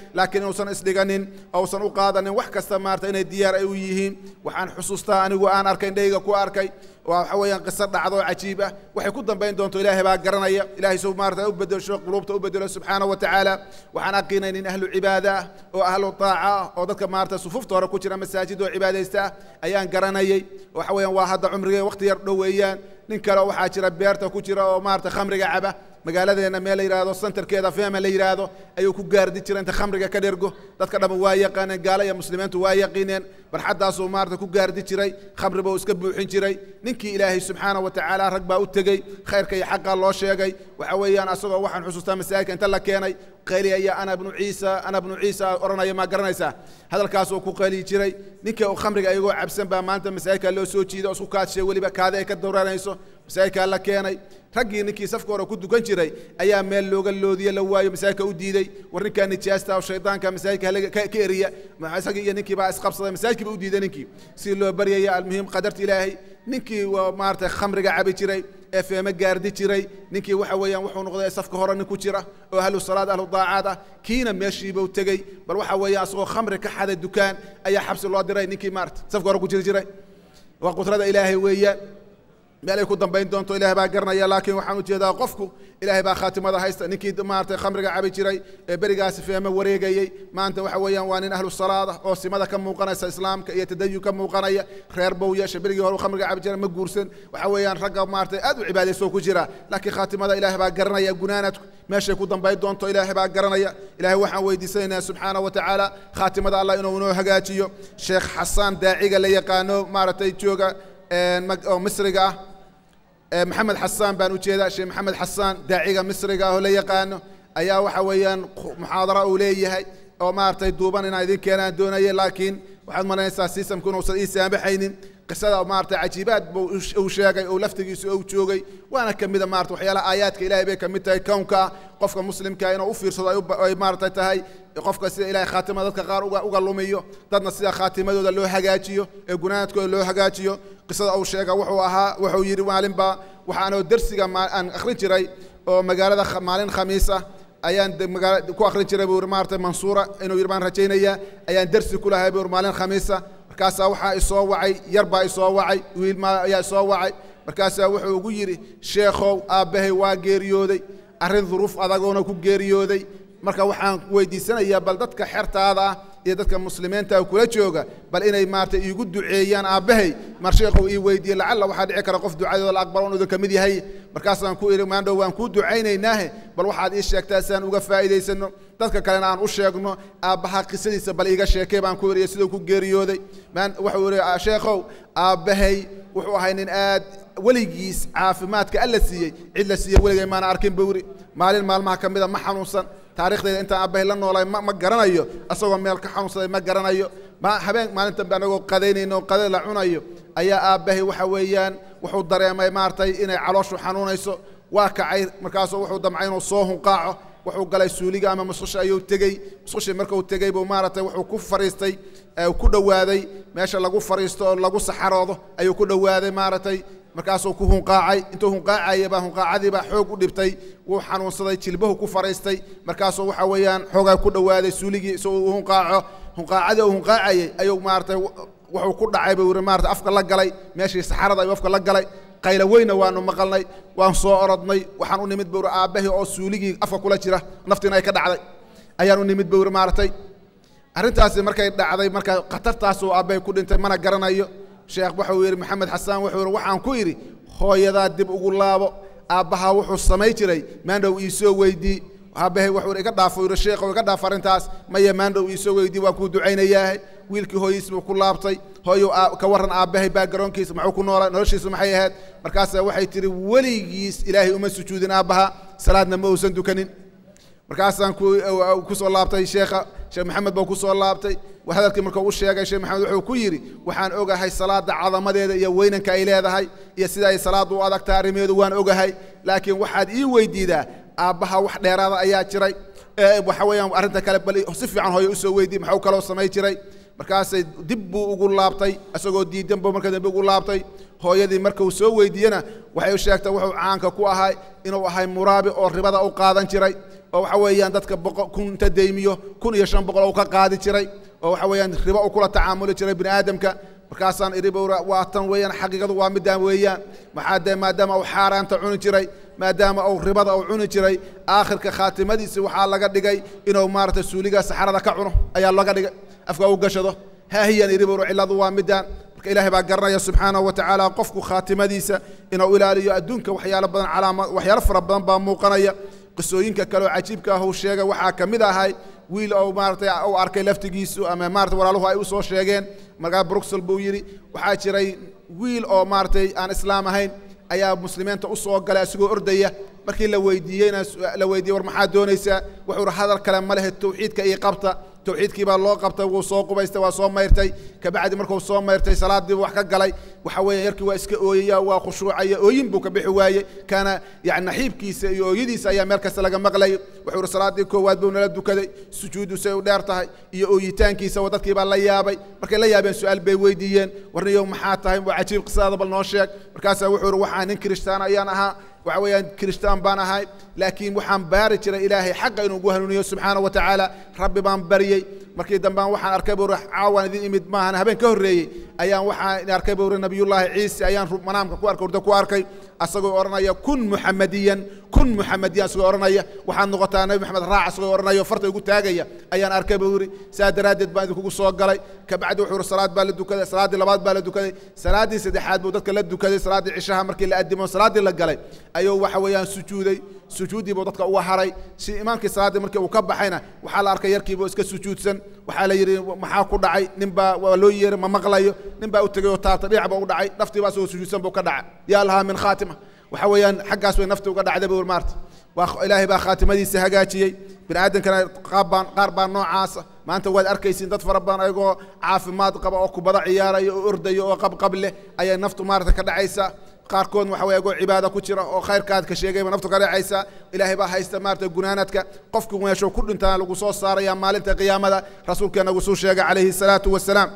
S2: laakiin inuusan isdhiganin ousan u qaadanin wax kasta maarata inay diyaar ay u yihiin waxaan xusuustaa anigu aan arkay indhayga ku arkay waxa weeyaan qiso dhacdo cajiib ah waxay ku dambayn doonto ilaahay baa garanaya ilaahay suu maarata u bedelsho quluubta u bedelo subxaana wa tacaala waxaan aqiinay nin ahlu cibaada ah oo ahlu taaca ah oo dadka maarata sufufta hore ku jira masaajid oo cibaadaysta ah ayaan garanayay waxa weeyaan waa hadda cumriga waqti yar dhow weeyaan nin kale waxaa jira beerta ku jira oo maarata khamriga caba magaaladeenna meel la yidhaahdo centerkeeda fema la yidhaahdo ayuu ku gaardi jira inta khamriga ka dhergo dadka dhamma waa yaqaaneen gaala iyo muslimiintu waa yaqiineen barxaddaasuu maarata ku gaardi jiray khamri buu iska buuxin jiray ninkii ilaahay subxaana wa tacaala rag baa u tegey khayrka iyo xaqa loo sheegay waxa weeyaan asagoo waxaan xusuustaa masaajidka inta la keenay qayliyaya ana bnu ciisa ana bnu ciisa odhanaya maa garanaysaa hadalkaasuu ku qayliyi jiray ninka khamriga iyagoo cabsan baa maanta masaajidka loo soo jiiday oo isku kaadshay weliba kaadi ay ka dowranayso masaajidkaa la keenay raggii ninkii safka hore ku dukan jiray ayaa meel looga loodiye la waayo masaajidka u diiday war ninkaa nijaasta oo shaydaanka masaajidka ka eriya isagii iyo ninkii baa isqabsaday masaajidkiiba u diiday ninkii si loo baryaya almuhim qadarta ilaahay ninkii waa maarata khamriga cabi jiray ee feeme gaardi jiray ninkii waxa weeyaan wuxuu noqday safka hore nin ku jira oo ahlu salaad ahlu daacaad ah kiina meeshiibuu tegey bal waxa weeyaan asagoo khamri ka xaday dukaan ayaa xabsi loo diray ninkii maarata safka hore ku jiri jiray waa qudrada ilaahay weeyaan meel ay ku dambayn doonto ilahay baa garanaya laakiin waxaan ujeedaa qofku ilaahay baa khaatimada haysta ninkii maarata khamriga cabi jiray ee berigaasi feeme wareegayey maanta waxa weeyaan waa nin ahlu salaada oo simada ka muuqanaysa islaamka iyo tadayun ka muuqanaya reer bow yeesha berigii hore khamriga cabi jiray ma guursan waxa weeyaan ragga maarata aad u cibaadayso ku jira laakiin khaatimada ilaahay baa garanaya gunaanadku meeshay ku dambayn doonto ilaahay baa garanaya ilaahay waxaan weydiisanaynaa subxaana wa tacaala khaatimada allah inuu inoo hagaajiyo sheekh xasaan daaciga la yaqaano maaragtay jooga oo misriga ah maxamed xasaan baan ujeedaa sheekh maxamed xasaan daaciga misriga ah oo la yaqaano ayaa waxa weeyaan muxaadara uu leeyahay oo maaragtay duuban inaan idin keenaan doonaya laakiin waxaad maranaysaa sisamku inuusan ii saamaxaynin qisada maarata cajiibaad buu uu sheegay oo laftigiisu uu joogay waana ka mida maarata waxyaalaha aayaadka ilaahay bay ka mid tahay kownka qofka muslimka inuu u fiirsado ay maarata tahay qofka sida ilahay khaatima dadka qaar uga lumiyo dadna sida khaatimadooda loo hagaajiyo ee gunaanadkooda loo hagaajiyo qisada uu sheega wuxuu ahaa wuxuu yidhi maalinba waxaanoo dersiga aan akhrin jiray oo magaalada maalin khamiisa ayaan ku akhrin jiray buu maarata mansuura inuu yidhi baan rajaynayaa ayaan dersi ku lahay buu maalin khamiisa markaasaa waxaa isoo wacay yar baa isoo wacay wiil ma ayaa isoo wacay markaasaa wuxuu ugu yidhi sheekhow aabbahay waa geeriyooday arrin duruuf adagoona ku geeriyooday marka waxaan weydiisanayaa bal dadka xertaada ah iyo dadka muslimiinta kula jooga bal inay maarata iigu duceeyaan aabbahay mar sheekhow ii weydiiye lacalla waxaa dhici kara qof ducadooda la aqbalo idin ka mid yahay markaasaan ku idhi maandhow waan kuu ducaynaynaahe bal waxaad ii sheegtaa si aan uga faa'iidaysano dadka kalena aan u sheegno aabbaha qisadiisa bal iiga sheekay baan ku idhi siduu ku geeriyooday wuxuu idhi sheekhow aabbahay wuxuu ahay nin aad weligiis caafimaadka alla siiyey cid la siiyey weligay maana arkin buu yidhi maalin maalmaha ka mida ma xanuunsan taariikhdayda intaan aabbahay la noolay ma garanayo asagoo meel ka xanuunsaday ma garanayo habeen maalintan ba anagoo qadaynayno qada la cunayo ayaa aabbahay waxa weeyaan wuxuu dareemay maaragtay inay calooshu xanuunayso waa kacay markaasuu wuxuu damcay inuu soo hunqaaco wuxuu galay suuliga ama musqusha ayuu tegey musqushii markuu tegey buu maaragtay wuxuu ku fariistay ku dhowaaday meesha lagu fariisto oo lagu saxaroodo ayuu ku dhowaaday maaragtay markaasuu ku hunqaacay intuu hunqaacaya baa hunqaacadii baa xoog u dhibtay wuu xanuunsaday jilbahu ku fariistay markaasuu waxa weeyaan xoogaa ku dhowaaday suuligii si uu hunqaaco hunqaacadii uu hunqaacayay ayuu maaragtay wuxuu ku dhacay buu yidhi maarata afka la galay meeshii saxarada ayuu afka la galay qayla weyna waanu maqalnay waan soo orodnay waxaan u nimid buu yidhi aabbahii oo suuligii afka kula jira naftiina ay ka dhacday ayaan u nimid buu yidhi maaragtay arrintaasi markay dhacday marka khatartaasuu aabbahay ku dhintay mana garanayo sheekh wuxuu yidhi maxamed xasaan wuxuu yidhi waxaan ku idhi hooyadaa dib ugu laabo aabbahaa wuxuu samay jiray maandhow iisoo weydii aabbahay wuxuu iga dhaafo yidhi sheekhow iga dhaaf arrintaas maya maandhow iisoo weydii waan kuu ducaynayaahay wiilkii hooyiis buu ku laabtay hooyow ka warran aabbahay baa garoonkiisa muxuu ku noolaa noloshiisu maxay ahayd markaasaa waxay tidhi weligiis ilaahay uma sujuudin aabbaha salaadna ma uusan dukanin markaasaan ku soo laabtay sheekha sheekh maxamed baa ku soo laabtay hadalkii markuu u sheegay sheekh maxamed wuxuu ku yidhi waxaan ogahay salaada cadamadeeda iyo weynanka ay leedahay iyo sida ay salaaddu u adagtahay arrimeedu waan ogahay laakiin waxaad ii weydiidaa aabbaha wax dheeraada ayaa jiray waxa weeyaan arrinta kale bal si fiican hooyo usoo weydii maxuu kaloo samay jiray markaasay dib buu ugu laabtay isagoo diidan buu marka dambe ugu laabtay hooyadii marka uu soo weydiiyena waxay u sheegtay wuxuu caanka ku ahay inuu ahay muraabi oo ribada u qaadan jiray oo waxa weeyaan dadka boqo kun inta deymiyo kun iyo shan boqol uu ka qaadi jiray oo waxa weeyaan ribo uu kula tacaamuli jiray bini aadamka markaasaan idhi bowra waa tan weeyaan xaqiiqadu waa midaan weeyaan maxaa dee maadaama uu xaaraanta cuni jiray maadaama uu ribada uu cuni jiray aakhirka khaatimadiisi waxaa laga dhigay inuu maaragtay suuliga saxarada ka cuno ayaa laga dhigay afka u gashado haahiyaan idhi bowra cilladu waa midaan marka ilaahay baa garanaya subxaanahu wa tacaala qofku khaatimadiisa inuu ilaaliyo adduunka waxyaalo badan calaama waxyaalo fara badan baa muuqanaya qisooyinka kale oo cajiibka ah uu sheegay waxaa ka mid ahay wiil ou maaratay uu arkay laftigiisu ama maarata walaaluhu ay u soo sheegeen markaa bruxel buu yidhi waxaa jiray wiil oo maaratay aan islaam ahayn ayaa muslimiinta u soo galay isagoo ordaya markii la weydiiyeyna la weydiiyey war maxaad doonaysaa wuxuu ihi hadal kale ma lehe tawxiidka ii qabta tawxiidkii baa loo qabtay wuu soo qubaystay waa soo mayrtay kabacdi markuu soo mayrtay salaadiibu wax ka galay waxa weeye yarkii waa iska ooyaya waa khushuucaya ooyin buu ka bixi waayey kaana yani naxiibkiisa iyo ooyadiisa ayaa meel kasta laga maqlayay wuxuu ihi salaaddii koowaad buu nala dukaday sujuudu say u dheer tahay iyo ooyitaankiisa wa dadkii baa la yaabay markay la yaabeen su-aal bay weydiiyeen warniyow maxaa tahay waa cajiib qisadaada bal noo sheeg markaasaa wuxuu ihi waxaa nin kirishtaan ayaan ahaa waxa weeyaan kiristaan baan ahay laakiin waxaan baari jiray ilaahay xaqa inuu ugu hanuuniyo subxaana wa tacaala rabbi baan baryey markii dambaan waxaan arkay buuri caawaan idin imid maahan habeen ka horreeyey ayaan waxaan arkay buuri nabiyullaahi ciise ayaan manaamka ku arkay urda ku arkay asagoo odhanaya kun muxamadiyan kun muxamadiyan asagoo odhanaya waxaad noqotaa nabi maxamed raac asagoo odhanaya farta igu taagaya ayaan arkay buu yidhi saa daraaddeed baan idinkugu soo galay kabacdi wuxuu yidhi salaad baa la dukaday salaaddii labaad baa la dukaday salaaddii saddexaad buu dadka la dukaday salaaddii cishaha markii la addimo salaaddii la galay ayuu waxa weeyaan sujuuday sujuuddii buu dadka uga haray si imaankii salaaddii markii uu ka baxayna waxaa la arkay yarkiibuu iska sujuudsan waxaa la yidhi maxaa ku dhacay ninbaa waa loo yeeray ma maqlayo ninbaa u tegay oo taabta dhinac baa u dhacay naftii baa isagoo sujuudsan buu ka dhacay yaa lahaa min khaatima waxa weeyaan xaggaas way naftii uga dhacday buu maarta waa ilaahay baa khaatimadiisa hagaajiyey bini aadamkana qaabbaan qaar baa noocaasa maanta waad arkaysiin dad fara badan ayagoo caafimaad qaba oo kubada ciyaaraya oo ordaya oo qabqab leh ayay naftu maarata ka dhacaysaa qaarkood waxa weye agoo cibaada ku jira oo khayrkaad ka sheegayba naftu ka dhacaysa ilaahay baa haysta maarata gunaanadka qofku meeshuu ku dhintana lagu soo saaraya maalinta qiyaamada rasuulkeena uu suu sheegay calayhi salaatu wasalaam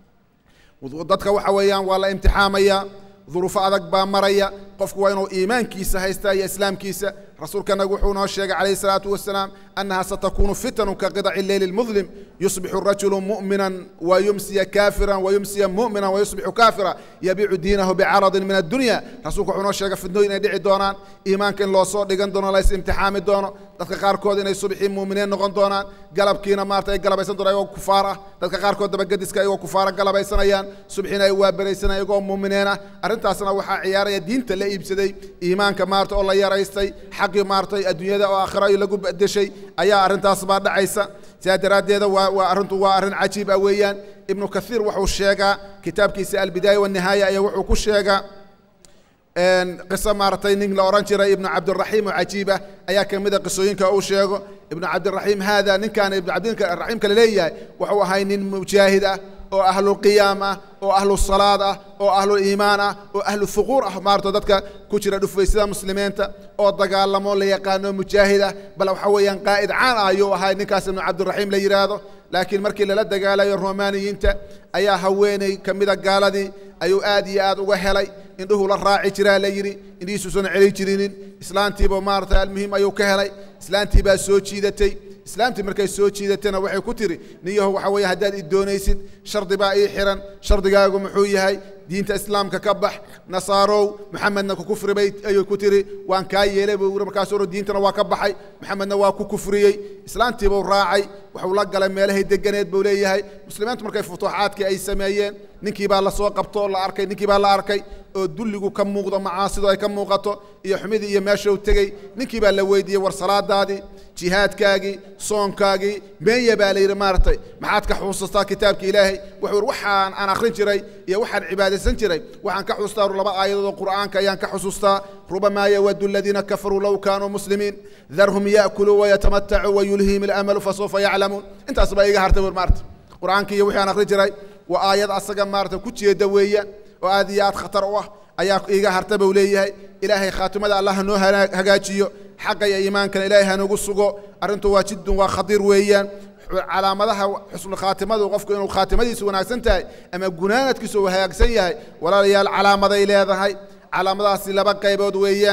S2: dadka waxa weeyaan waa la imtixaamaya duruufo adag baa maraya qofku waa inuu iimaankiisa haysta iyo islaamkiisa rasuulkanagu wuxuu noo sheegay calayhi salaatu wasalaam annaha satakunu fitanu ka qidaci leyli lmudlim yusbixu rajulu mu'minan wayumsiya kaafiran wayumsiya mu'minan wayusbixu kaafira yabiicu diinahu bicaradin min addunya rasuulku wuxuu noo sheegay fidnooyin inay dhici doonaan iimaanka in loo soo dhigan doono lays imtixaami doono dadka qaarkood inay subxii muuminiin noqon doonaan galabkiina maarata ay galabaysan doonaan ayagoo kufaar ah dadka qaarkood dabagediska ayagoo kufaara galabaysanayaan subxiina ay waabaraysanayaan ayagoo muuminiin ah arrintaasna waxaa ciyaaraya diinta la iibsaday iimaanka maarata oo la yaraystay xaqii maaratay adduunyada oo aakhira ay lagu bedeshay ayaa arrintaas baa dhacaysa sidaa daraaddeeda waa waa arrintu waa arrin cajiib ah weeyaan ibnu kathiir wuxuu sheegaa kitaabkiisa albidaaya wanihaaya ayaa wuxuu ku sheegaa qiso maaragtay nin la odhan jiray ibnu cabdiraxiim oo cajiibah ayaa ka mid a qisooyinka uu sheego ibnu cabdiraxiim haada ninkaan ibnu cabdiraxiim kale leeyahay wuxuu ahay nin mujaahid ah oo ahluqiyaam ah oo ahlu salaad ah oo ahlu iimaan ah oo ahlu fuquur ah maarata dadka ku jira dhufaysada muslimiinta oo dagaalamo la yaqaano mujaahid ah bal waxa weeyaan qaa'id caan ah ayuu ahay ninkaas ibnu cabdiraxiim la yidhaahdo laakiin markii lala dagaalayo romaaniyiinta ayaa haweeney ka mida gaaladii ayuu aad iyo aad uga helay indhuhu la raaci jiraa la yidhi indhihiisuusan celi jirinin islaantiiba maarata almuhim ayuu ka helay islaantii baa soo jiidatay islaamtii markay soo jiidatayna waxay ku tiri niyaho waxa weeye haddaad i doonaysid shardi baa ii xiran shardigaagu muxuu yahay diinta islaamka ka bax nasaarow maxamedna ku kufri bay ayuu ku tiri waan kaa yeelay buu yiri markaasuu uri diintana waa ka baxay maxamedna waa ku kufriyey islaantiibuu raacay wuxuu la galay meelahay deganeed buu leeyahay muslimiintu markay futuuxaadkii ay sameeyeen ninkii baa lasoo qabto oo la arkay ninkii baa la arkay oo dulligu ka muuqdo macaasidu ay ka muuqato iyo xumidii iyo meeshuu tegey ninkii baa la weydiiyey war salaadaadii jihaadkaagii soonkaagii meenya baa la yidhi maaragtay maxaad ka xusuustaa kitaabka ilaahay wuxuu yidhi waxaan aan akhrin jiray iyo waxaan cibaadaysan jiray waxaan ka xusuustaa laba aayadood oo qur'aanka ayaan ka xusuustaa rubamaa yawadu aladiina kafaruu low kaanuu muslimiin darhum ya'kuluu wayatamatacuu wayulhihim alamalu fasawfa yaclamuun intaas baa iga hartay bur maarata qur'aanka iyo wixii aan akhrin jiray waa aayad asaga maarata ku jeeda weeyaan oo aad iyo aad khatar u ah ayaa iiga harta buu leeyahay ilaahay khaatimada allah hanoo hagaajiyo xaqa iyo iimaankana ilaahay hanogu sugo arrintu waa jiddun waa khadiir weeyaan calaamadaha xusnu khaatimadu qofku inuu khaatimadiisu wanaagsan tahay ama gunaanadkiisu uu hagaagsan yahay walaalayaal calaamaday leedahay calaamadahaasi laba qaybood weeyaan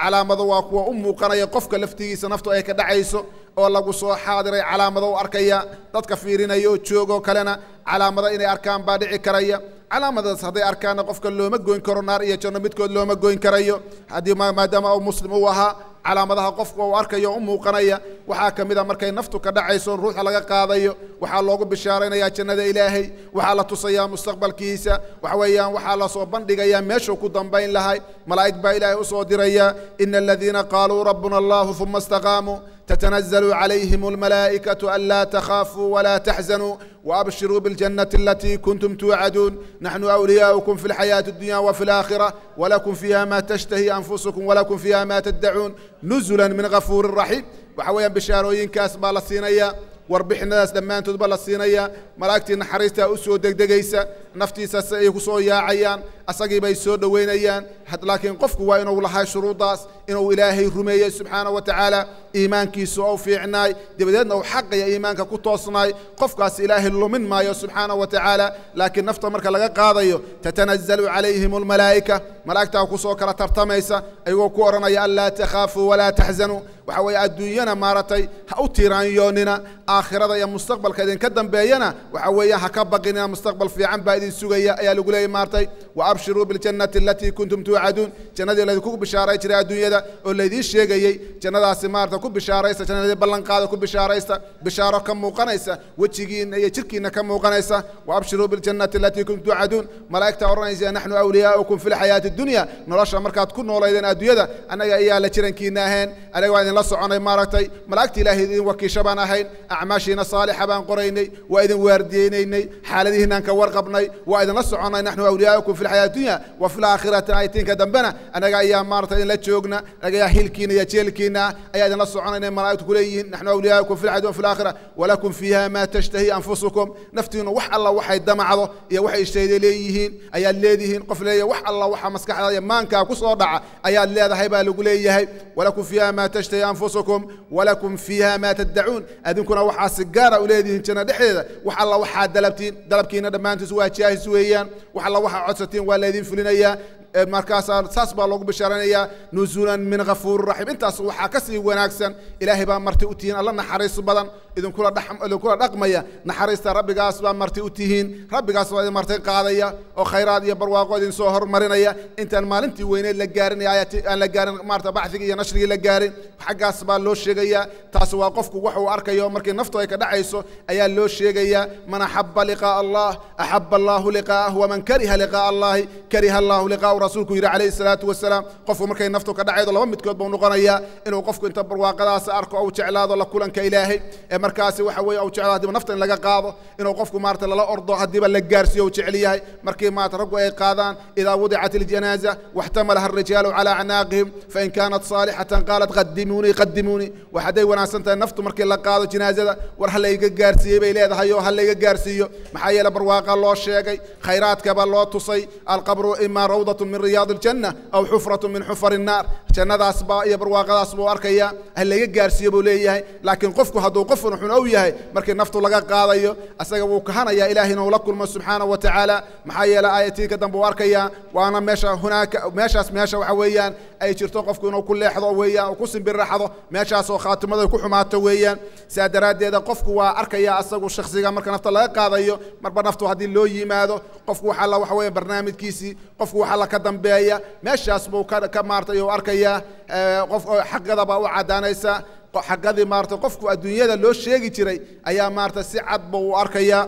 S2: calaamado waa kuwa u muuqanaya qofka laftigiisa naftu ay ka dhacayso oo lagu soo xaadiray calaamado u arkaya dadka fiirinaya oo joogoo kalena calaamado inay arkaan baa dhici karaya calaamadaas hadday arkaanna qofka looma goyn karo naar iyo janno midkood looma goyn karayo haddii maadaama uu muslim u ahaa calaamadaha qofka uu arkayo u muuqanaya waxaa ka mid a markay naftu ka dhacayso ruuxa laga qaadayo waxaa loogu bishaaraynayaa jannada ilaahay waxaa la tusayaa mustaqbalkiisa waxa weeyaan waxaa lasoo bandhigayaa meeshuu ku dambayn lahay malaa'ig baa ilaahay usoo diraya ina aladiina qaaluu rabbuna allahu uma istaqaamuu تتنزل عليهم الملائكة ألا تخافوا ولا تحزنوا وأبشروا بالجنة التي كنتم توعدون نحن أولياؤكم في الحياة الدنيا وفي الآخرة ولكم فيها ما تشتهي أنفسكم ولكم فيها ما تدعون نزلا من غفور رحيم وحويا بشاروين كاس بالصينية warbixinadaas dhammaantood ba la siinaya malaa'igtii naxariistaa u soo degdegaysa naftiisa si ay ku soo yaacayaan asagii bay soo dhoweynayaan laakiin qofku waa inuu lahay shuruuddaas inuu ilaahay rumeeyey subxaana wa tacaala iimaankiisu ou fiicnaay dabadeedna uu xaqaya iimaanka ku toosnaay qofkaas ilaahay lumin maayo subxaana wa tacaala laakiin nafta marka laga qaadayo tatanazalu calayhim almalaa'ika malaa'igtaa kusoo kala tartamaysa ayagoo ku odhanaya anlaa takhaafuu walaa taxzanuu waxa weeye adduunyana maaratay ha u tiiraanyoonina aakhirada iyo mustaqbalka idinka dambeeyana waxa weeyaan ha ka baqinina mustaqbal fiican baa idin sugaya ayaa lagu leeyay maaratay wa abshiruu biljannati alatii kuntum tuucaduun jannadii laydinku bishaaray jiray adduunyada oo laydiin sheegayey jannadaasi maarata ku bishaaraysa jannadii ballanqaada ku bishaaraysta bishaaro ka muuqanaysa wejigiina iyo jirkiina ka muuqanaysa wa abshiruu biljannati alatii kuntum tuucaduun malaa'igta odhanaysa naxnu awliyaa'ukum fi lxayaati addunya nolosha markaad ku noolaydeen adduunyada annaga ayaa la jirankiina ahayn anaga waa idinla soconay maaragtay malaa'igta ilaahay idin wakiisha baan ahayn acmaashiina saalixa baan qoraynay waa idin waardiyeynaynay xaaladihiinaan ka warqabnay waa idinla soconay naxnu awliyaa'ukum fi lxayaati dunya wa fi laakhirati aytiinka dambena anaga ayaa maarata idinla joogna anaga ayaa hilkiina iyo jeelkiina ayaa idinla soconayna malaa'igtu kuleeyihiin naxnu awliyaa'ukum fi lxayaati wa fi laakhira walakum fiiha ma tashtahi anfusukum naftiinu wax alla waxay damacdo iyo waxay ishayday leeyihiin ayaad leedihiin qof leeyahay wax alla waxa maskaxda iyo maankaa ku soo dhaca ayaad leedahay baa lagu leeyahay walakum fiiha ma tashtahi anfusukum walakum fiiha ma taddacuun adinkuna waxaa si gaara u leedihiin janno dhexdeeda wax alla waxaa dalabtiin dalabkiina dhammaantiis waa jaahis weeyaan wax alla waxaa codsatiin waa laydin fulinayaa markaasaa saas baa loogu bishaaranayaa nuzulan min ghafuuri raxiim intaas waxaa ka sii wanaagsan ilaahay baa marti u tihiin alla naxariis badan idinkula idinkula dhaqmaya naxariista rabbigaas baa marti u tihiin rabbigaas baa idin marti qaadaya oo khayraad iyo barwaaqo idin soo hormarinaya intaan maalintii weyneed la gaarin aan la gaarin maarata bacdigii iyo nashrigii la gaarin xaggaas baa loo sheegayaa taasi waa qofku wax uu arkayo markii naftu ay ka dhacayso ayaa loo sheegayaa man axaba liqaa'a allah axaba allahu liqaa'ah waman kariha liqaa'a allahi kariha allahu liqaa'u rasuulku yidhi calayhi salaatu wasalaam qofku markay naftu ka dhacaydo laba midkood buu noqonayaa inuu qofku inta barwaaqadaas arko ou jeclaado la kulanka ilaahay ee markaasi waxa weeye uu jeclaado haddiiba nafta in laga qaado inuu qofku maarata lala ordo haddiiba la gaarsiiyo uu jecel yahay markii maarata raggu ay qaadaan idaa wudicat iljanaaza waxtamalaha alrijaalu calaa acnaaqihim fain kaanat saalixatan qaalat qadimuunii qadimuunii wax hadday wanaagsan tahay naftu markii la qaado janaazada war ha layga gaarsiiyey bay leedahay oo ha layga gaarsiiyo maxaa yeele barwaaqa loo sheegay khayraadkaba loo tusay alqabru imaa rawdatun min riyaad aljanna aw xufratu min xufar innaar jannadaas baa iyo barwaaqadaas buu arkayaa ha layga gaarsiiyo buu leeyahay laakiin qofku hadduu qof xun u yahay markii naftu laga qaadayo asaga wuu kahanayaa ilahay inuu la kulmo subxaana wa tacaala maxaa yeele aayatiinka dambe uu arkayaa waana meesha hunaaka meeshaas meesha waxa weeyaan ay jirto qofku inuu ku leexdo weeyaan uu ku simbiraxdo meeshaasoo khaatimada ku xumaato weeyaan saa daraaddeeda qofku waa arkaya asagu shakhsiga marka nafta laga qaadayo marba naftu haddii loo yimaado qofku waxaa la waxa weeye barnaamijkiisii qofku waxaa la ka dambeeya meeshaas buu ka ka maartay uu arkayaa qof xaqadaba u caddaanaysa xaqadii maarata qofku adduunyada loo sheegi jiray ayaa maarata si cad buu u arkayaa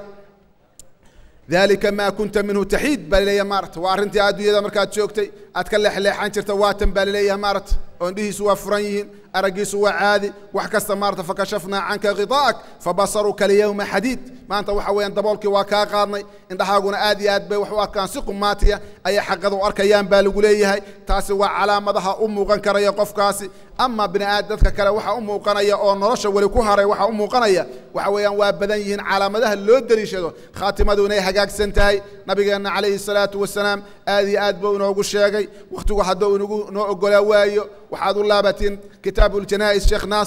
S2: dalika maa kunta minhu taxiid baa laleeyahay maarata waa arrintii adduunyada markaad joogtay aad ka leexleexan jirta waatan baa laleeyahay maarata oo indhihiisu waa furan yihiin araggiisu waa caadi wax kasta maarata fakashafnaa canka khiطaa'ak fabasaruka alyawma xadiid maanta waxa weeyaan daboolkii waa kaa qaadnay indhahaaguna aad iyo aad bay wax u arkaan si qumaatiya ayay xaqada u arkayaan baa lagu leeyahay taasi waa calaamadaha u muuqan karaya qofkaasi ama bini aad dadka kale waxa u muuqanaya oo nolosha weli ku haray waxa u muuqanaya waxa weeyaan waa badan yihiin calaamadaha loo deliishado khaatimadu inay hagaagsan tahay nabigeenna calayhi salaatu wasalaam aad iyo aad buu inoogu sheegay wakhtigu hadduu inagu noo ogolaa waayo waxaad u laabatiin kitaabu ljanaa'is sheekh naasir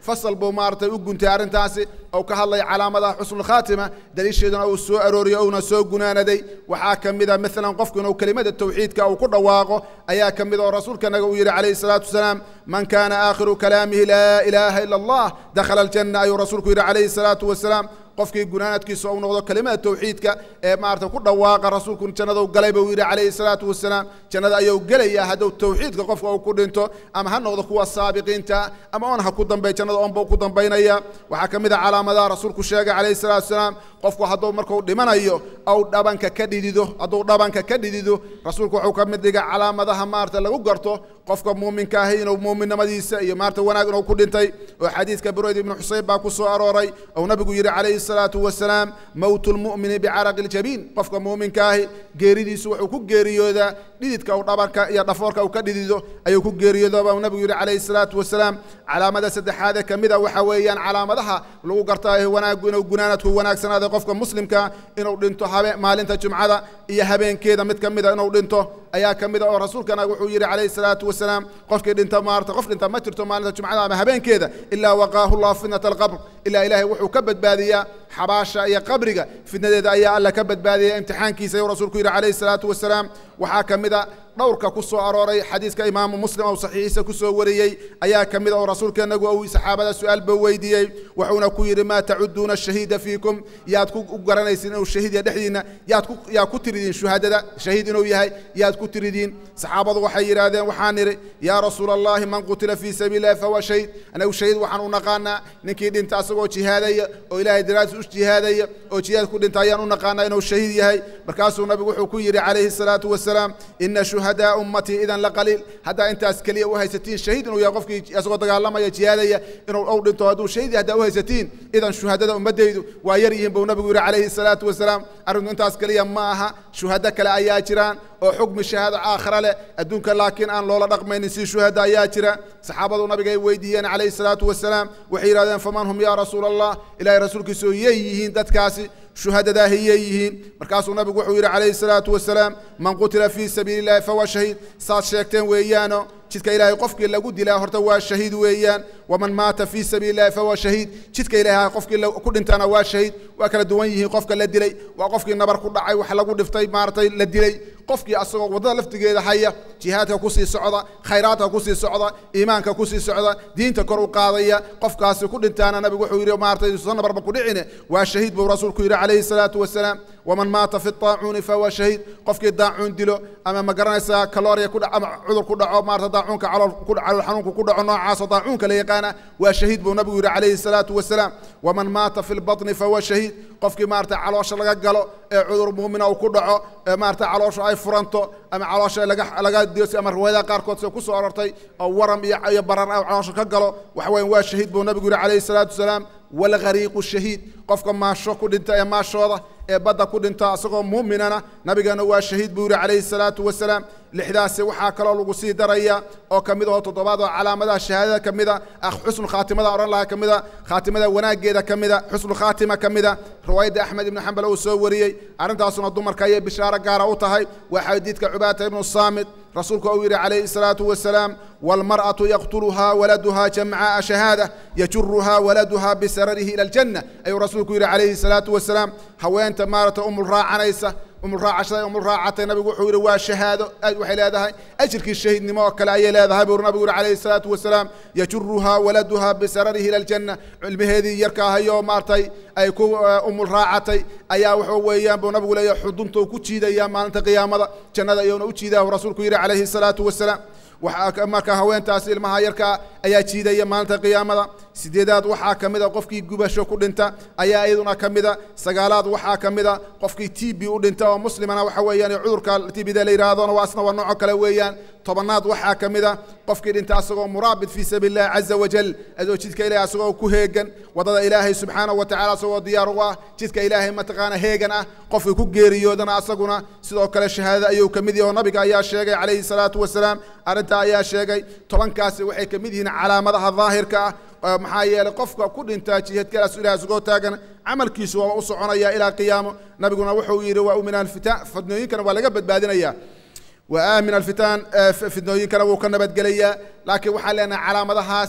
S2: fasal buu maaragtay u guntay arrintaasi oo ka hadlaya calaamadaha xusnulkhaatima daliisheeduna uu soo arooriyo uuna soo gunaanaday waxaa ka mid a maalan qofku inuu kelimada tawxiidka uu ku dhawaaqo ayaa ka mid oo rasuulkanaga uu yidhi calayhi salaatu wasalaam man kaana aakhiru kalaamihi laa ilaaha ila allah dakhala aljanna ayuu rasuulku yidhi calayhi salaatu wasalaam qofkii gunaanadkiisa uu noqdo kelimada tawxiidka ee maarata ku dhawaaqa rasuulku jannada u galay buu yidhi calayhi salaatu wasalaam jannada ayuu gelaya hadduu tawxiidka qofka uu ku dhinto ama ha noqdo kuwa saabiqiinta ama on ha ku dambey jannada onba ku dambaynaya waxaa ka mid a calaamadaha rasuulku sheegay calayhi salaatu wasalaam qofku hadduu markuu dhimanayo ou dhabanka ka dhidido hadduu dhabanka ka dhidido rasuulku wuxuu ka mid dhiga calaamadaha maarata lagu garto qofka muuminka ahi inuu muuminnimadiisa iyo maarata wanaag inuu ku dhintay oo xadiidka burayd ibnu xuseyn baa ku soo arooray ou nabigu yidhi calayhi salaatu wasalaam mowtu lmu'mini bicaraqi ljabiin qofka muuminka ahi geeridiisu wuxuu ku geeriyoodaa dhididka uu dhabanka iyo dhafoorka uu ka dhidido ayuu ku geeriyooda baa nabigu yidhi calayhi salaatu wasalaam calaamada saddexaadee ka mid a waxa weeyaan calaamadaha lagu gartaa wanaagu inuu gunaanadku wanaagsanaaday qofka muslimka inuu dhinto habe maalinta jumcada iyo habeenkeeda mid ka mida inuu dhinto ayaa ka mid a oo rasuulkana wuxuu yidhi calayhi salaatu wasalaam qofkii dhinta maarata qof dhinta ma jirto maalinta jumcada ama habeenkeeda ilaa waqaahu llahu fitnata alqabr ilaa ilaahay wuxuu ka badbaadiyaa xabaasha iyo qabriga fitnadeeda ayaa alla ka badbaadiyay imtixaankiisa ayuu rasuulku yidhi calayhi salaatu wasalaam waxaa ka mid a dhowrka ku soo arooray xadiiska imaamu muslim oo saxiixiisa ku soo wariyey ayaa ka mid a oo rasuulkeennagu uu saxaabada su-aal ba weydiiyey wuxuuna ku yidhi maa tacuduuna shahiida fiikum yaad ku garanaysiin inuu shahiid ya dhexdiinna yaad ku yaa ku tiridiin shuhadada shahiid inuu yahay yaad ku tiridiin saxaabadu waxay yidhaahdeen waxaan nidhi yaa rasuula allahi man qutila fii sabiili llahi fahuwa shahiid anagu shahiid waxaan u naqaanaa ninkii dhinta asagoo jihaadaya oo ilaahay daraadis u jihaadaya oo jihaad ku dhinta ayaan u naqaanaa inuu shahiid yahay markaasuu nabigu wuxuu ku yidhi calayhi salaatu wasalaam ina shuhadaa ummatii idan la qaliil haddaa intaas keliya u haysatiin shahiid inuu yahay qofkii asagoo dagaalamaya jihaadaya inuu ou dhinto hadduu shahiid haddaa u haysatiin idan shuhadada ummaddaydu waa yar yihiin buu nabigu yidhi calayhi salaatu wasalaam arrinku intaas keliya ma aha shuhado kale ayaa jiraan oo xukmi shahaado aakhira leh adduunka laakiin aan loola dhaqmaynin si shuhada ayaa jira saxaabadu nabiga ay weydiiyeen calayhi salaatu wasalaam waxay yidhahdeen faman hum yaa rasuula allah ilaahay rasuulkiisu yay yihiin dadkaasi shuhadadaahi yay yihiin markaasuu nabigu wuxuu yidhi calayhi salaatu wasalaam man qutila fii sabiili illahi fahuwa shahiid saad sheegteen weeyaano jidka ilaahay qofkii lagu dilaa horta waa shahiid weeyaan waman maata fii sabiili illahi fahuwa shahiid jidka ilaahay qofkii ku dhintana waa shahiid waa kala duwan yihiin qofka la dilay waa qofkii nabar ku dhacay wax lagu dhiftay maaragtay la dilay qofkii asagoo waddada laftigeeda haya jihaadka kusii socda khayraadka kusii socda iimaanka kusii socda diinta kor u qaadaya qofkaasi ku dhintaana nabigu wuxuu yidhi maaratay soo nabarba ku dhicine waa shahiid buu rasuulku yidhi calayhi salaatu wasalaam waman maata fi daacuuni fahuwa shahiid qofkii daacuun dilo ama ma garanaysaa kalooriya ku ama cudur ku dhaco maarata daacuunka calool calool xanuunka ku dhaco noocaasoo daacuunka la yaqaana waa shahiid buu nabigu yidhi calayhi salaatu wasalaam waman maata fi lbatni fahuwa shahiid qofkii maarata caloosha laga galo ee cudur muumina uu ku dhaco ee maarata caloosha ay furanto ama caloosha laga laga diyo ama riwaayadaha qaarkood sida ku soo arortay oo waram iyo iyo barar ah caloosha ka galo waxa weyan waa shahiid buu nabigu yidhi calayhi salaatu wasalaam walghariiqu shahiid qofka maasho ku dhinta ee maashooda ee badda ku dhinta isagoo muuminana nabigeena waa shahiid buu yidhi calayhi salaatu wasalaam lixdaasi waxaa kaloo lagu sii daraya oo ka mid aho toddobaad oo calaamadaha shahaadada ka mida xusnu khaatimada odhan lahaa ka mida khaatimada wanaaggeeda ka mida xusnu khaatima ka mida riwaayadda axmed ibnu xambal uu soo wariyey arrintaasuna dumarka ayay bishaaro gaara u tahay waa xadiidka cubaata ibnu saamit rasuulku uu yidhi calayhi salaatu wasalaam waalmar'atu yaqtuluhaa waladuhaa jamca'a shahaada yajuruhaa waladuhaa bisararihi ila aljanna ayuu rasuulku yidhi calayhi salaatu wasalaam haweenta maarata umul raacanaysa umul raacashada umul raacatay nabigu wuxuu yidhi waa shahaado waxay leedahay ajirkii shahiidnimo oo kale ayay leedahay buu nabigu yidhi calayhi salaatu wasalaam yajuruhaa waladuhaa bisararihi ila aljanna cilmaheedii yarka ahayoo maartay ay ku umul raacatay ayaa wuxuu weeyaan buu nabigu leeyahay xudunta uu ku jiidayaa maalinta qiyaamada jannada ayuuna u jiidaa rasuulku yidhi calayhi salaatu wasalaam marka haweentaas ilmaha yarkaa ayaa jiidaya maalinta qiyaamada sideedaad waxaa ka mida qofkii gubasho ku dhinta ayaa iyaduna ka mida sagaalaad waxaa ka mida qofkii t b u dhinta oo muslimana waxa weeyaan cudurka t b da la yidhaahdona waa asna waa nooco kale weeyaan tobanaad waxaa ka mida qofkii dhinta asagoo muraabit fii sabiili illahi caza wajal adoo jidka ilahay asagoo ku heegan wadada ilaahay subxaanahu wa tacala asagoo diyaar u ah jidka ilaahay mataqaana heegan ah qofkii ku geeriyoodana asaguna sidoo kale shahaadada ayuu ka mid yahay oo nabiga ayaa sheegay calayhi salaatu wasalaam arrintaa ayaa sheegay tobankaasi waxay ka mid yihiin calaamadaha daahirka ah maxaa yeelay qofka ku dhintaa jihadkalaas ilaah isagoo taagan camalkiisu waa u soconaya ilaa qiyaamo nabiguna wuxuu yidhi waa min alfitaan fidnooyinkana waa laga badbaadinaya wa aamin alfitaan fidnooyinkana wuu ka nabadgelayaa laakiin waxaan leenahay calaamadahaasi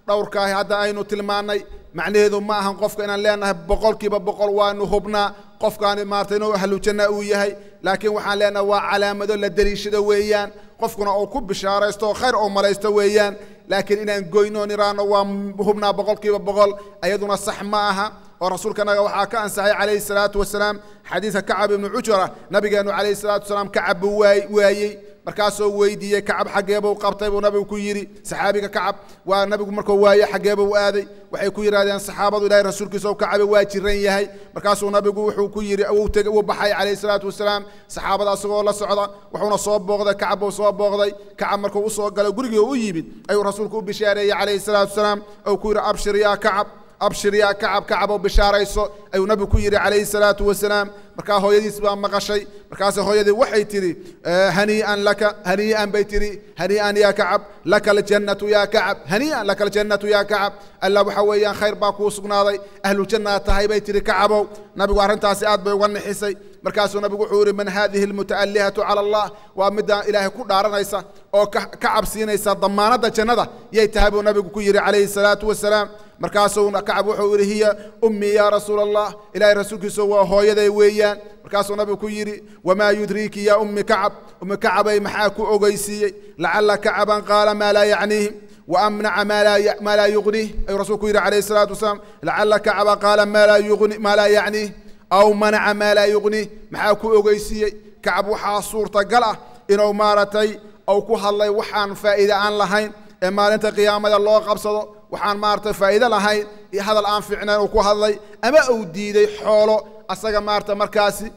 S2: dhowrkaahi hadda aynu tilmaannay macnaheedu ma ahan qofka inaan leenahay boqolkiiba boqol waanu hubnaa qofkaani maarata inuu ahlujanna uu yahay laakiin waxaan leenahay waa calaamado la deliishado weeyaan qofkuna uu ku bishaaraysto oo khayr oo malaysto weeyaan laakiin inaan goynoon iraano waa hubnaa boqolkiiba boqol ayaduna sax ma aha oo rasuulkanaga waxaa ka ansaxay calayhi salaatu wasalaam xadiidka kacab ibnu cujra nabigeenu calayhi salaatu wasalaam kacab buu waayey markaasoo weydiiyey kacab xaggeebuu qabtay buu nabigu ku yidhi saxaabiga kacab waa nabigu markuu waaye xaggeebuu aaday waxay ku yidhahdeen saxaabadu ilahay rasuulkiisa kacabe waa jiran yahay markaasuu nabigu wuxuu ku yidhi wuu baxay calayhi salaatu wasalaam saxaabada asagoo la socda wuxuuna soo booqday kacab buu soo booqday kacab markuu usoo galay gurigii u yimid ayuu rasuulku u bishaareeyey calayhi salaatu wasalaam ou ku yidhi abshir yaa kacab abshir yaa kacab kacaboo bishaarayso ayuu nabigu ku yidhi calayhi salaatu wasalaam markaa hooyadiis baa maqashay markaase hooyadii waxay tidhi hanii'an laka hanii'an bay tidhi hanii'an yaa kacab laka aljannatu yaa kacab hanii'an laka aljannatu yaa kacab alla waxa weeyaan khayr baa kuu sugnaaday ahlujannaad tahay bay tidhi kacabow nabigu arrintaasi aad bay uga nixisay markaasuu nabigu wuxuu yidhi man haadihi almuta'allihatu cala allah waa midaan ilaahay ku dhaaranaysa oo ka cabsiinaysa damaanadda jannada yay tahay buu nabigu ku yidhi calayhi salaatu wasalaam markaasuu kacab wuxuu yidhi hiya ummii yaa rasuula allah ilaahay rasuulkiisa waa hooyaday weeyaan markaasuu nabigu ku yidhi wamaa yudriiki yaa ummi kacab ummi kacabay maxaa ku ogeysiiyey lacala kacaban qaala maa laa yacniihi وأمنع ما لا ما لا يغنيه أي رسولك يقول عليه الصلاة والسلام لعل كعب قال ما لا يغني ما لا يعنيه أو منع ما لا يغنيه محاكو أغيسي كعب وحا صورة قلع إنه مارتي أو كو هالله وحان فائدة عن لهين إما أنت قيامة الله قبصده waxaan maaragtay faa'iido lahayn iyo hadal aan fiicnayn uu ku hadlay ama uu diiday xoolo asaga maarata markaasi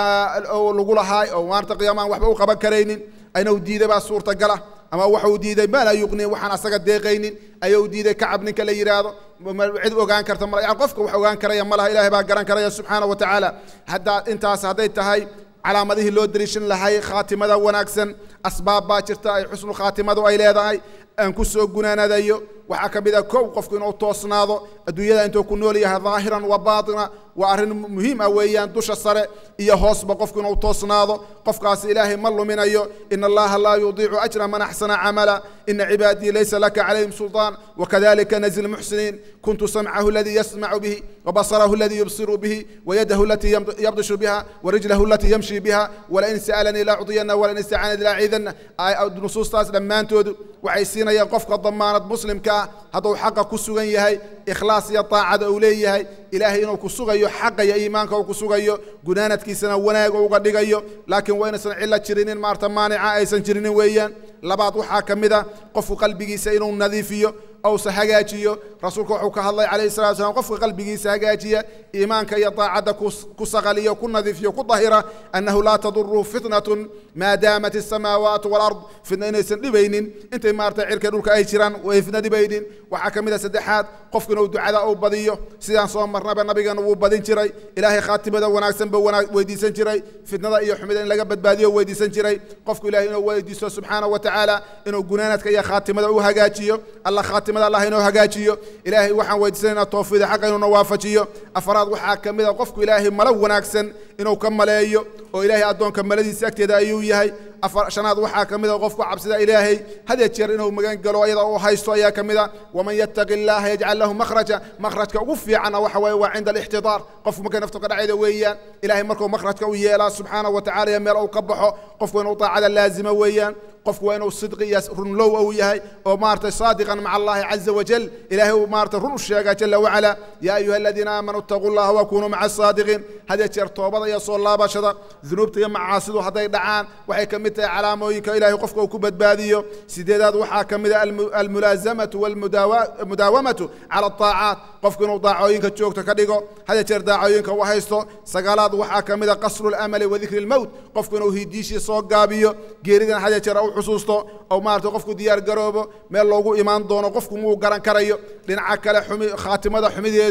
S2: lagu lahaay oo maarata qiyaamaan waxba u qaban karaynin ayna uu diiday baa suurtagala ama waxa uu diiday maa laa yuqni waxaan asaga deeqaynin ayuu diiday kacab ninka la yidhaahdo cid ogaan karta ma yani qofka wax ogaan karaya ma laha ilahay baa garan karaya subxaana wa tacaala haddaa intaas hadday tahay calaamadihii loo dariishan lahay khaatimada wanaagsan asbaab baa jirta ay xusnu khaatimadu ay leedahay aan ku soo gunaanadayo waxaa ka mid a kow qofku inuu toosnaado adduunyada intuu ku nool yahay daahiran wa baatina waa arrin muhiim ah weeyaan dusha sare iyo hoosba qofku inuu toosnaado qofkaasi ilaahay ma luminayo ina allaha laa yudiicu ajra man axsana camala ina cibaadii laysa laka calayhim sulطaan wakadalika najzi lmuxsiniin kuntu samcahu aladii yasmacu bihi wabasarahu aladii yubsiru bihi wayadahu alatii yabdishu biha warijlahu alatii yamshi biha walain sa'alanii laacdiyana walain istacaananii laacidana nusuustaas dhammaantoodu waxay siinayaan qofka damaanad muslimka ah hadduu xaqa ku sugan yahay ikhlaas iyo taacada uu leeyahay ilaahay inuu ku sugayo xaqa iyo iimaanka uu ku sugayo gunaanadkiisana wanaag uga dhigayo laakiin waa inaysan cilo jirinin maarta maanica aysan jirinin weeyaan labaad waxaa ka mid a qofku qalbigiisa inuu nadiifiyo awse hagaajiyo rasuulka wuxuu ka hadlay calayhi salatu slam qofka qalbigiisa hagaajiya iimaanka iyo daacadda ku saqaliyo ku nadiifiyo ku dahira annahu laa taduru fitnatun maa daamat asamaawaatu walard fitna inaysan dhibaynin intay maarata cirka dhulka ay jiraan way fitna dhibaynin waxaa ka mid a saddexaad qofku inuu ducada uu badiyo sidaan soo marnaba nabigeena wuu badin jiray ilaahay khaatimada wanaagsan buu weydiisan jiray fitnada iyo xumida in laga badbaadiyo weydiisan jiray qofku ilahay inuu weydiisto subxaana wa tacaala inuu gunaanadka iyo khaatimada u hagaajiyo alla khaatimada allah inuu hagaajiyo ilaahay waxaan weydiisanaynaa towfiida xaqa inuuna waafajiyo afaraad waxaa ka mid a qofku ilaahay malo wanaagsan inuu ka maleeyo oo ilaahay addoonka maladiisa agteeda ayuu yahay shanaad waxaa ka mid a qofku cabsida ilaahay hadee jeer inuu magan galo ayada uu haysto ayaa ka mid a waman yattaqi illaha yajcal lahu makhraja makhrajka ugu fiicanna waxa weeye waa cinda alixtidaar qofku markay naftu ka dhacayda weeyaan ilaahay markuu makhrajka u yeelaa subxaana wa tacala iyo meel uu ka baxo qofku inuu daacada laazima weeyaan qofku waa inuu sidqi iyo runlow uu yahay oo maaragtay saadiqan maca allahi caza wajal ilaahay uu maaragtay run u sheega jala wacala yaa ayuha aladiina aamanuu ittaquu llaha wakunuu maca asaadiqiin hadee jeer toobada iyo soo laabashada dunuubta iyo macaasidu hadday dhacaan waxay ka mid tahay calaamooyinka ilaahay qofka uu ku badbaadiyo sideedaad waxaa ka mid a almulaazamatu walmudaawamatu cala ataacaat qofku inuu daacooyinka joogto ka dhigo hadee jeer daacooyinka u haysto sagaalaad waxaa ka mid a qasru lamali wa dikri lmowt qofku inuu hidiishii soo gaabiyo geeridan hadee jeer u xusuusto oo maarata qofku diyaar garoobo meel loogu imaan doono qofku muu garan karayo dhinaca kale xumi khaatimada xumideedu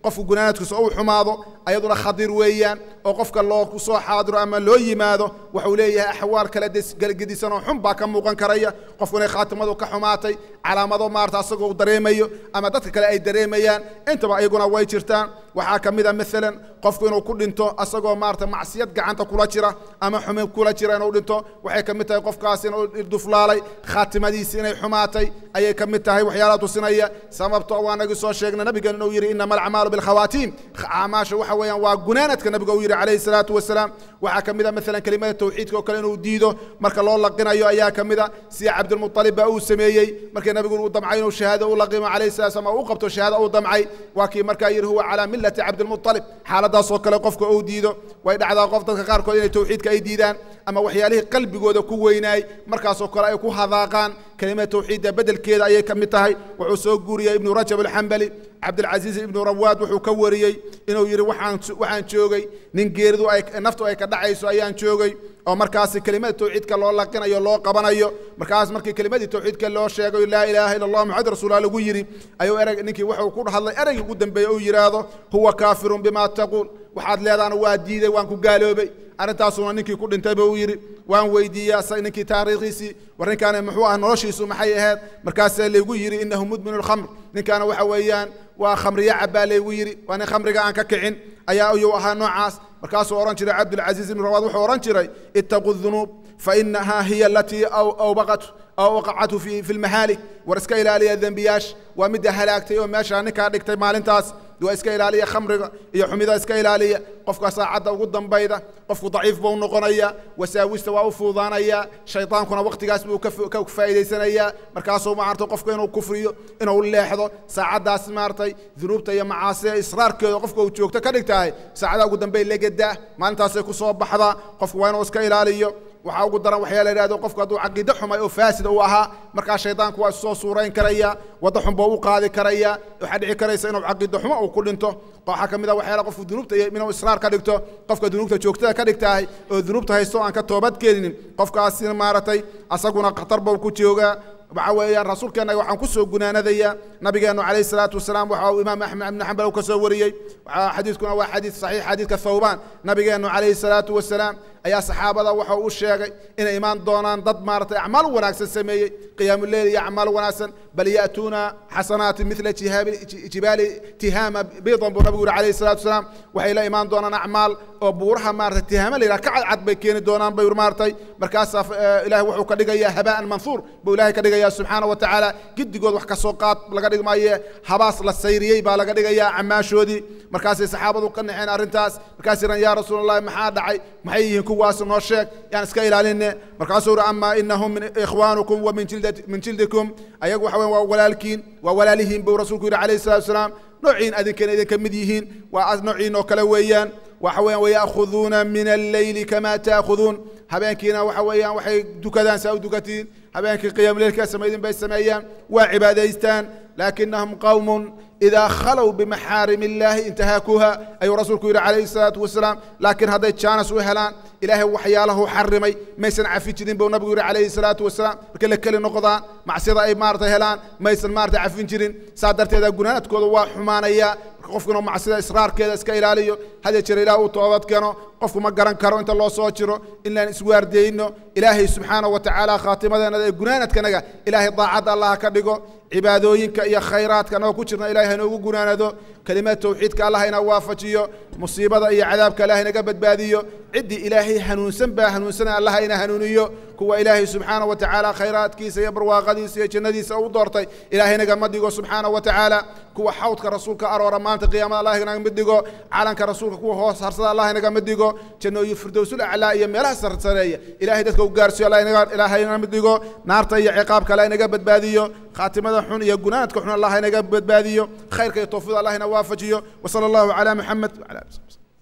S2: qofku gunaanadkiisa uu xumaado ayaduna khadiir weeyaan oo qofka loo soo xaadiro ama loo yimaado waxuu leeyahay axwaal kala gedisan oo xun baa ka muuqan karaya qofku inay khaatimadu ka xumaatay calaamado maarata asagoo uu dareemayo ama dadka kale ay dareemayaan intaba iyaguna way jirtaan waxaa ka mid a maalan qofku inuu ku dhinto asagoo maarata macsiyad gacanta kula jira ama xumin kula jira inuu dhinto waxay ka mid tahay qofkaas inuu duflaalay khaatimadiisi inay xumaatay ayay ka mid tahay waxyaalaha tusinaya sababto waa nagii soo sheegnay nabigan inuu yidhi inama alacmaalu bilkhawaatiim acmaasha waxa weeyaan waa gunaanadka nabiga uu yidhi calayhi salaatu wasalaam waxaa ka mid a maalan kelimada tawxiidka oo kale inuu diido marka loo laqinayo ayaa ka mid a sida cabdilmuطalib baa uu sameeyey markii nabigu uu damcay inuu shahaado u laqimo calayhi salatu wasalam oo u qabto shahaado uu damcay waa kii markaa yidhi huwa calaa millati cabdilmuطalib xaaladaasoo kale qofka uu diido way dhacdaa qof dadka qaarkood inay tawxiidka ay diidaan ama waxyaalihii qalbigooda ku weynaay markaasoo kale ay ku hadaaqaan kelimada tawxiidda bedelkeeda ayay ka mid tahay wuxuu soo guuriyey ibnu rajab alxambali cabdilcasiis ibnu rawaad wuxuu ka wariyey inuu yidhi waxaan waxaan joogay nin geeridu ay naftu ay ka dhacayso ayaan joogay oo markaasi kelimada tawxiidka loo laqinayo loo qabanayo markaas markii kelimadii tawxiidka loo sheegay laa ilaaha illa allah maxamed rasuullah lagu yidhi ayuu ereg ninkii wuxuu ku hadlay ereygii ugu dambeeyey uu yidhaahdo huwa kaafirun bima taquul waxaad leedaana waa diiday waan ku gaaloobay arrintaasuna ninkii ku dhintay buu yidhi waan weydiiyey ninkii taariikhiisii war ninkaani muxuu ah noloshiisu maxay ahayd markaasaa laygu yidhi inahu mudminu lkhamr ninkaana waxa weeyaan waa khamriya cabaa laygu yidhi waa nin khamriga aan ka kicin ayaa ayuu ahaa noocaas markaasuu odhan jiray cabdulcasiis ibnu rawaad wuxuu odhan jiray ittaquu dunuub fainahaa hiya alatii awbaqat aw waqacathu fi fi lmahaalik war iska ilaaliya dembiyaash waa midda halaagtay oo meeshaa ninkaa dhigtay maalintaas waa iska ilaaliya khamriga iyo xumida iska ilaaliya qofka saacadda ugu dambayda qofku daciif buu noqonaya wasaawista waa u fuudaanaya shaydaankuna waqtigaas buu ka faa'idaysanayaa markaasuu maarata qofka inuu kufriyo inuu leexdo saacaddaas maaratay dunuubta iyo macaasida israarkeeda qofka uu joogto ka dhigtahay saacadaha ugu dambey legadaa maalintaasay ku soo baxdaa qofku waa inuu iska ilaaliyo waxaa ugu daran waxyaa la yidhahdo qofku hadduu caqiide xumay oo faasida uu ahaa markaa shaydaanku waa isoo suurayn karaya wadda xun buu u qaadi karaya waxaa dhici karaysa inuu caqiide xumo uu ku dhinto waxaa ka mid a waxyaala qofku dunuubta iyo inuu israar ka dhigto qofka dunuubta joogtada ka dhigtahay oo dunuubta haysto aan ka toobad keeninin qofkaasina maaragtay asaguna khatar buu ku joogaa waxa weeyaan rasuulkeenna waxaan ku soo gunaanadayaa nabigeennu calayhi salaatu wasalaam waxa uu imaam axmed ibnu xambal ka soo wariyey xadiidkuna waa xadiid saxiix xadiidka thawbaan nabigeennu calayhi salaatu wasalaam ayaa saxaabada waxa uu sheegay inay imaan doonaan dad maaragtay acmaal wanaagsan sameeyey qiyaamuleyl iyo acmaal wanaagsan bal ya'tuuna xasanaati mila jibaali tihaama biidan buu nabigu yuri calayhi salaatu wasalaam waxay la imaan doonaan acmaal oo buuraha maaragtay tihaama la yidhaha ka cadcad bay keeni doonaan bay maaragtay markaasaa ilaahay wuxuu ka dhigayaa habaan manhuur buu ilaahay ka dhigaya subxaana wa tacaala giddigood wax ka soo qaad laga dhigi maaye habaas la sayriyey baa laga dhigayaa camaashoodii markaasay saxaabadu ka naceen arrintaas markaas yidhan yaa rasuul allahi maxaa dhacay maxay yihiin kuwaas noo sheeg yaan iska ilaaline markaasuu yidhi amaa inahum min ikhwaanukum wa min jildikum ayagu waxa weyan waa walaalkiin waa walaalihiin buu rasuulku yidhi calayhi salatu wasalaam noociin adinkana idinka mid yihiin waa noociin oo kale weeyaan waxa weeyaan waya'khuduuna min alleyli kama ta'khuduun habeenkiina waxa weeyaan waxay dukadaan saa u dukatiin habeenkii qiyaamleelka samaydin bay sameeyaan waa cibaadaystaan laakinahum qawmun idaa khalow bimaxaarim illaahi intahaakuuha ayuu rasuulku yidhi calayhi salaatu wasalaam laakiin hadday jaanas u helaan ilaahay waxyaalahu xarimay maysan cafi jirin buu nabigu yidhi calayhi salaatu wasalaam markay la keli noqdaan macsiyada ay maarata helaan maysan maarata cafin jirin saa darteeda gunaanadkooda waa xumaanaya marka qofkuna macsida israarkeeda iska ilaaliyo hadya jira ilaah uu toobad keeno qofku ma garan karo inta loo soo jiro inaan iswaardeyno ilaahay subxaana wa tacaala khaatimadeenada ee gunaanadkanaga ilaahay daacadda allaha ka dhigo cibaadooyinka iyo khayraadka anagoo ku jirna ilahay hanoogu gunaanado kelimad tawxiidka allah ina waafajiyo musiibada iyo cadaabka allah inaga badbaadiyo ciddii ilaahay hanuunsan baa hanuunsana allah ina hanuuniyo kuwa ilaahay subxaana wa tacaala khayraadkiisa iyo barwaaqadiisa iyo jannadiisa u doortay ilahay nagama dhigo subxaana wa tacaala kuwa xawdka rasuulka aroora maanta qiyaamada allah inagama dhigo calanka rasuulka kuwa hoos harsada allah inagama dhigo jannooyin firdowsul aclaa iyo meelaha sarsareeya ilahay dadka u gaarsiyo ilaahay inagama dhigo naarta iyo ciqaabka allah inaga badbaadiyo khaatimada xun iyo gunaanadka xun allah inaga badbaadiyo khayrka iyo tawfiida allah ina waafajiyo wasala allahu calaa muxamed wacala ali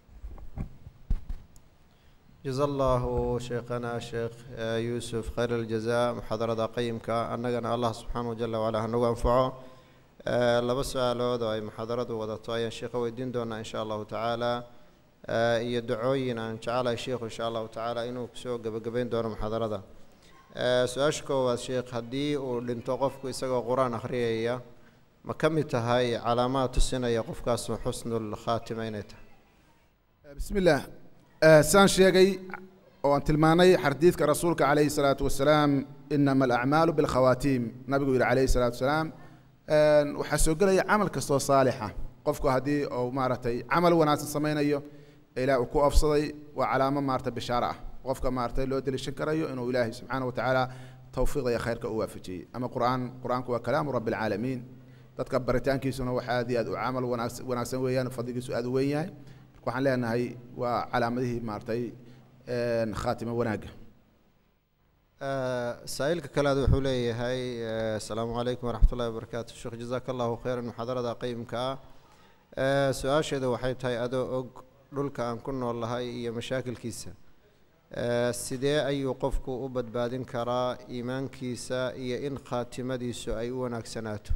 S1: جزا الله شيخنا الشيخ يوسف خير الجزاء محاضرة قيمكا أننا الله سبحانه جل وعلا هنوغ أنفعه laba su-aalood oo ay muxaadaradu wadato ayaan sheekha weydiin doonaa insha allahu tacaala iyo dacooyin aan jecelahay sheikhu insha allahu tacaala inuu kusoo gebagabeyn doono muxaadarada su-aasha koowaad sheekh haddii uu dhinto qofku isagoo qur-aan akhriyaya ma ka mid tahay calaamaad tusinaya qofkaasu xusnul khaatima inay tahay
S2: bismi illaah saan sheegay oo aan tilmaanay xadiidka rasuulka calayhi salaatu wasalaam inama alacmaalu bilkhawaatiim nabigu yihi calayhi salaatu wasalaam waxaa soo gelaya camal kastoo saalixa qofku haddii uu maaragtay camal wanaagsan samaynayo ilaah uu ku afsaday waa calaamo maarata bishaaro ah qofka maaragtay loo deliishan karayo inuu ilaahay subxaana wa tacaala towfiiqda iyo khayrka u waafajiyey ama qur'aan qur-aanku waa kalaamu rabbi alcaalamiin dadka baritaankiisuna wax aad iyo aad u camal wanaagsan wanaagsan weeyaan fadligiisu aad u weyn yahay marka waxaan leenahay waa calaamadihii maaragtay khaatimo wanaagga
S1: saa-iilka kalead wuxuu leeyahay asalaamu calaykum waraxmat ullahi wabarakaatu sheekh jazaaka allahu khayran muxaadarada qeyimka ah su-aasheeda waxay tahay adoo og dhulka aan ku nool lahay iyo mashaakilkiisa sidee ayuu qofku u badbaadin karaa iimaankiisa iyo in khaatimadiisu ay u wanaagsanaato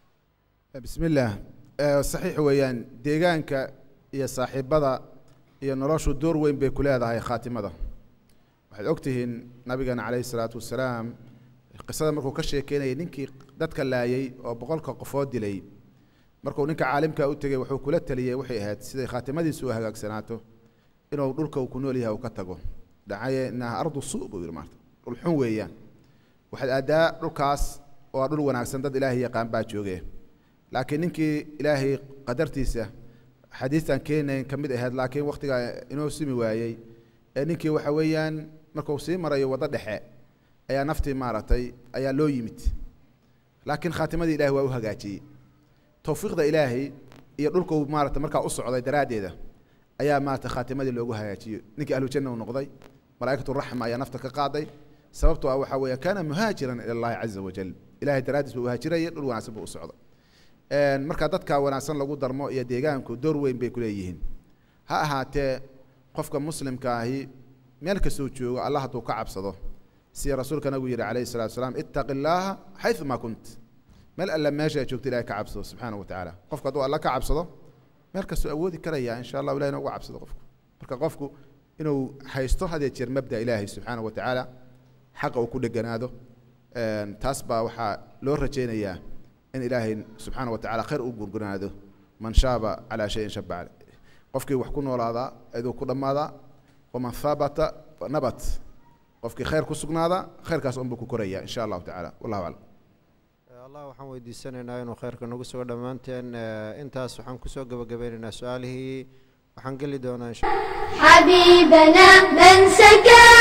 S2: bismi illaah saxiix weeyaan deegaanka iyo saaxiibada iyo noloshu door weyn bay ku leedahay khaatimada waxaad og tihiin nabigeena calayhi salaatu wasalaam qisada markuu ka sheekeynayay ninkii dadka laayay oo boqolka qofood dilay markuu ninka caalimka u tegey wuxuu kula taliyey waxay ahayd siday khaatimadiisu u hagaagsanaato inuu dhulka uu ku nool yahay uu ka tago dhacaye inaha ardu su buu yidhi maarta dhul xun weeyaan waxaad aadaa dhulkaas waa dhul wanaagsan dad ilaahay yaqaan baa jooge laakiin ninkii ilaahay qadartiisa xadiistan keenayn ka mid ahayd laakiin wakhtigaa inoo simi waayey ee ninkii waxa weeyaan markuu sii marayo waddo dhexe ayaa naftii maaragtay ayaa loo yimid laakiin khaatimadii ilahay waa u hagaajiyey towfiiqda ilaahay iyo dhulkuu maarata markaa u socday daraaddeeda ayaa maarata khaatimadii loogu hagaajiyey ninkii ahlujanna uu noqday malaa'ikatu raxma ayaa nafta ka qaaday sababtoo ah waxaa weeya kaana muhaajiran ila allahi caza wajal ilahay daraaddiis buu uhaajirayay dhul wanaagsan buu u socday marka dadka wanaagsan lagu darmo iyo deegaanku door weyn bay ku leeyihiin ha ahaatee qofka muslimka ahi meel kastuu joogo allah hadduu ka cabsado sida rasuulka nabigu yihi calayhi salatu wasalaam ittaqi illaaha xaysu maa kunt meel alla meesha aad joogto ilahay ka cabsado subxaana wa tacaala qofku hadduu alla ka cabsado meel kastuu awoodi karaya insha allah ilahina uga cabsado qofku marka qofku inuu haysto hadee jeer mabda ilaahay subxaana wa tacaala xaqa uu ku dheganaado taas baa waxaa loo rajaynayaa in ilaahay subxaana wa tacala khayr u gurgurnaado man shaaba calaa shayin shaba cale qofkii wax ku noolaadaa iduu ku dhammaadaa waman habata nabat qofkii khayr ku sugnaada khayrkaas unbuu ku koraya insha allahu tacala wallahu aclam
S1: allah waxaan weydiisanaynaa inuu khayrka nagu sugo dhammaanteen intaas waxaan kusoo gebagabeynaynaa su-aalihii waxaan geli doonaa
S3: حبيبنا من سكن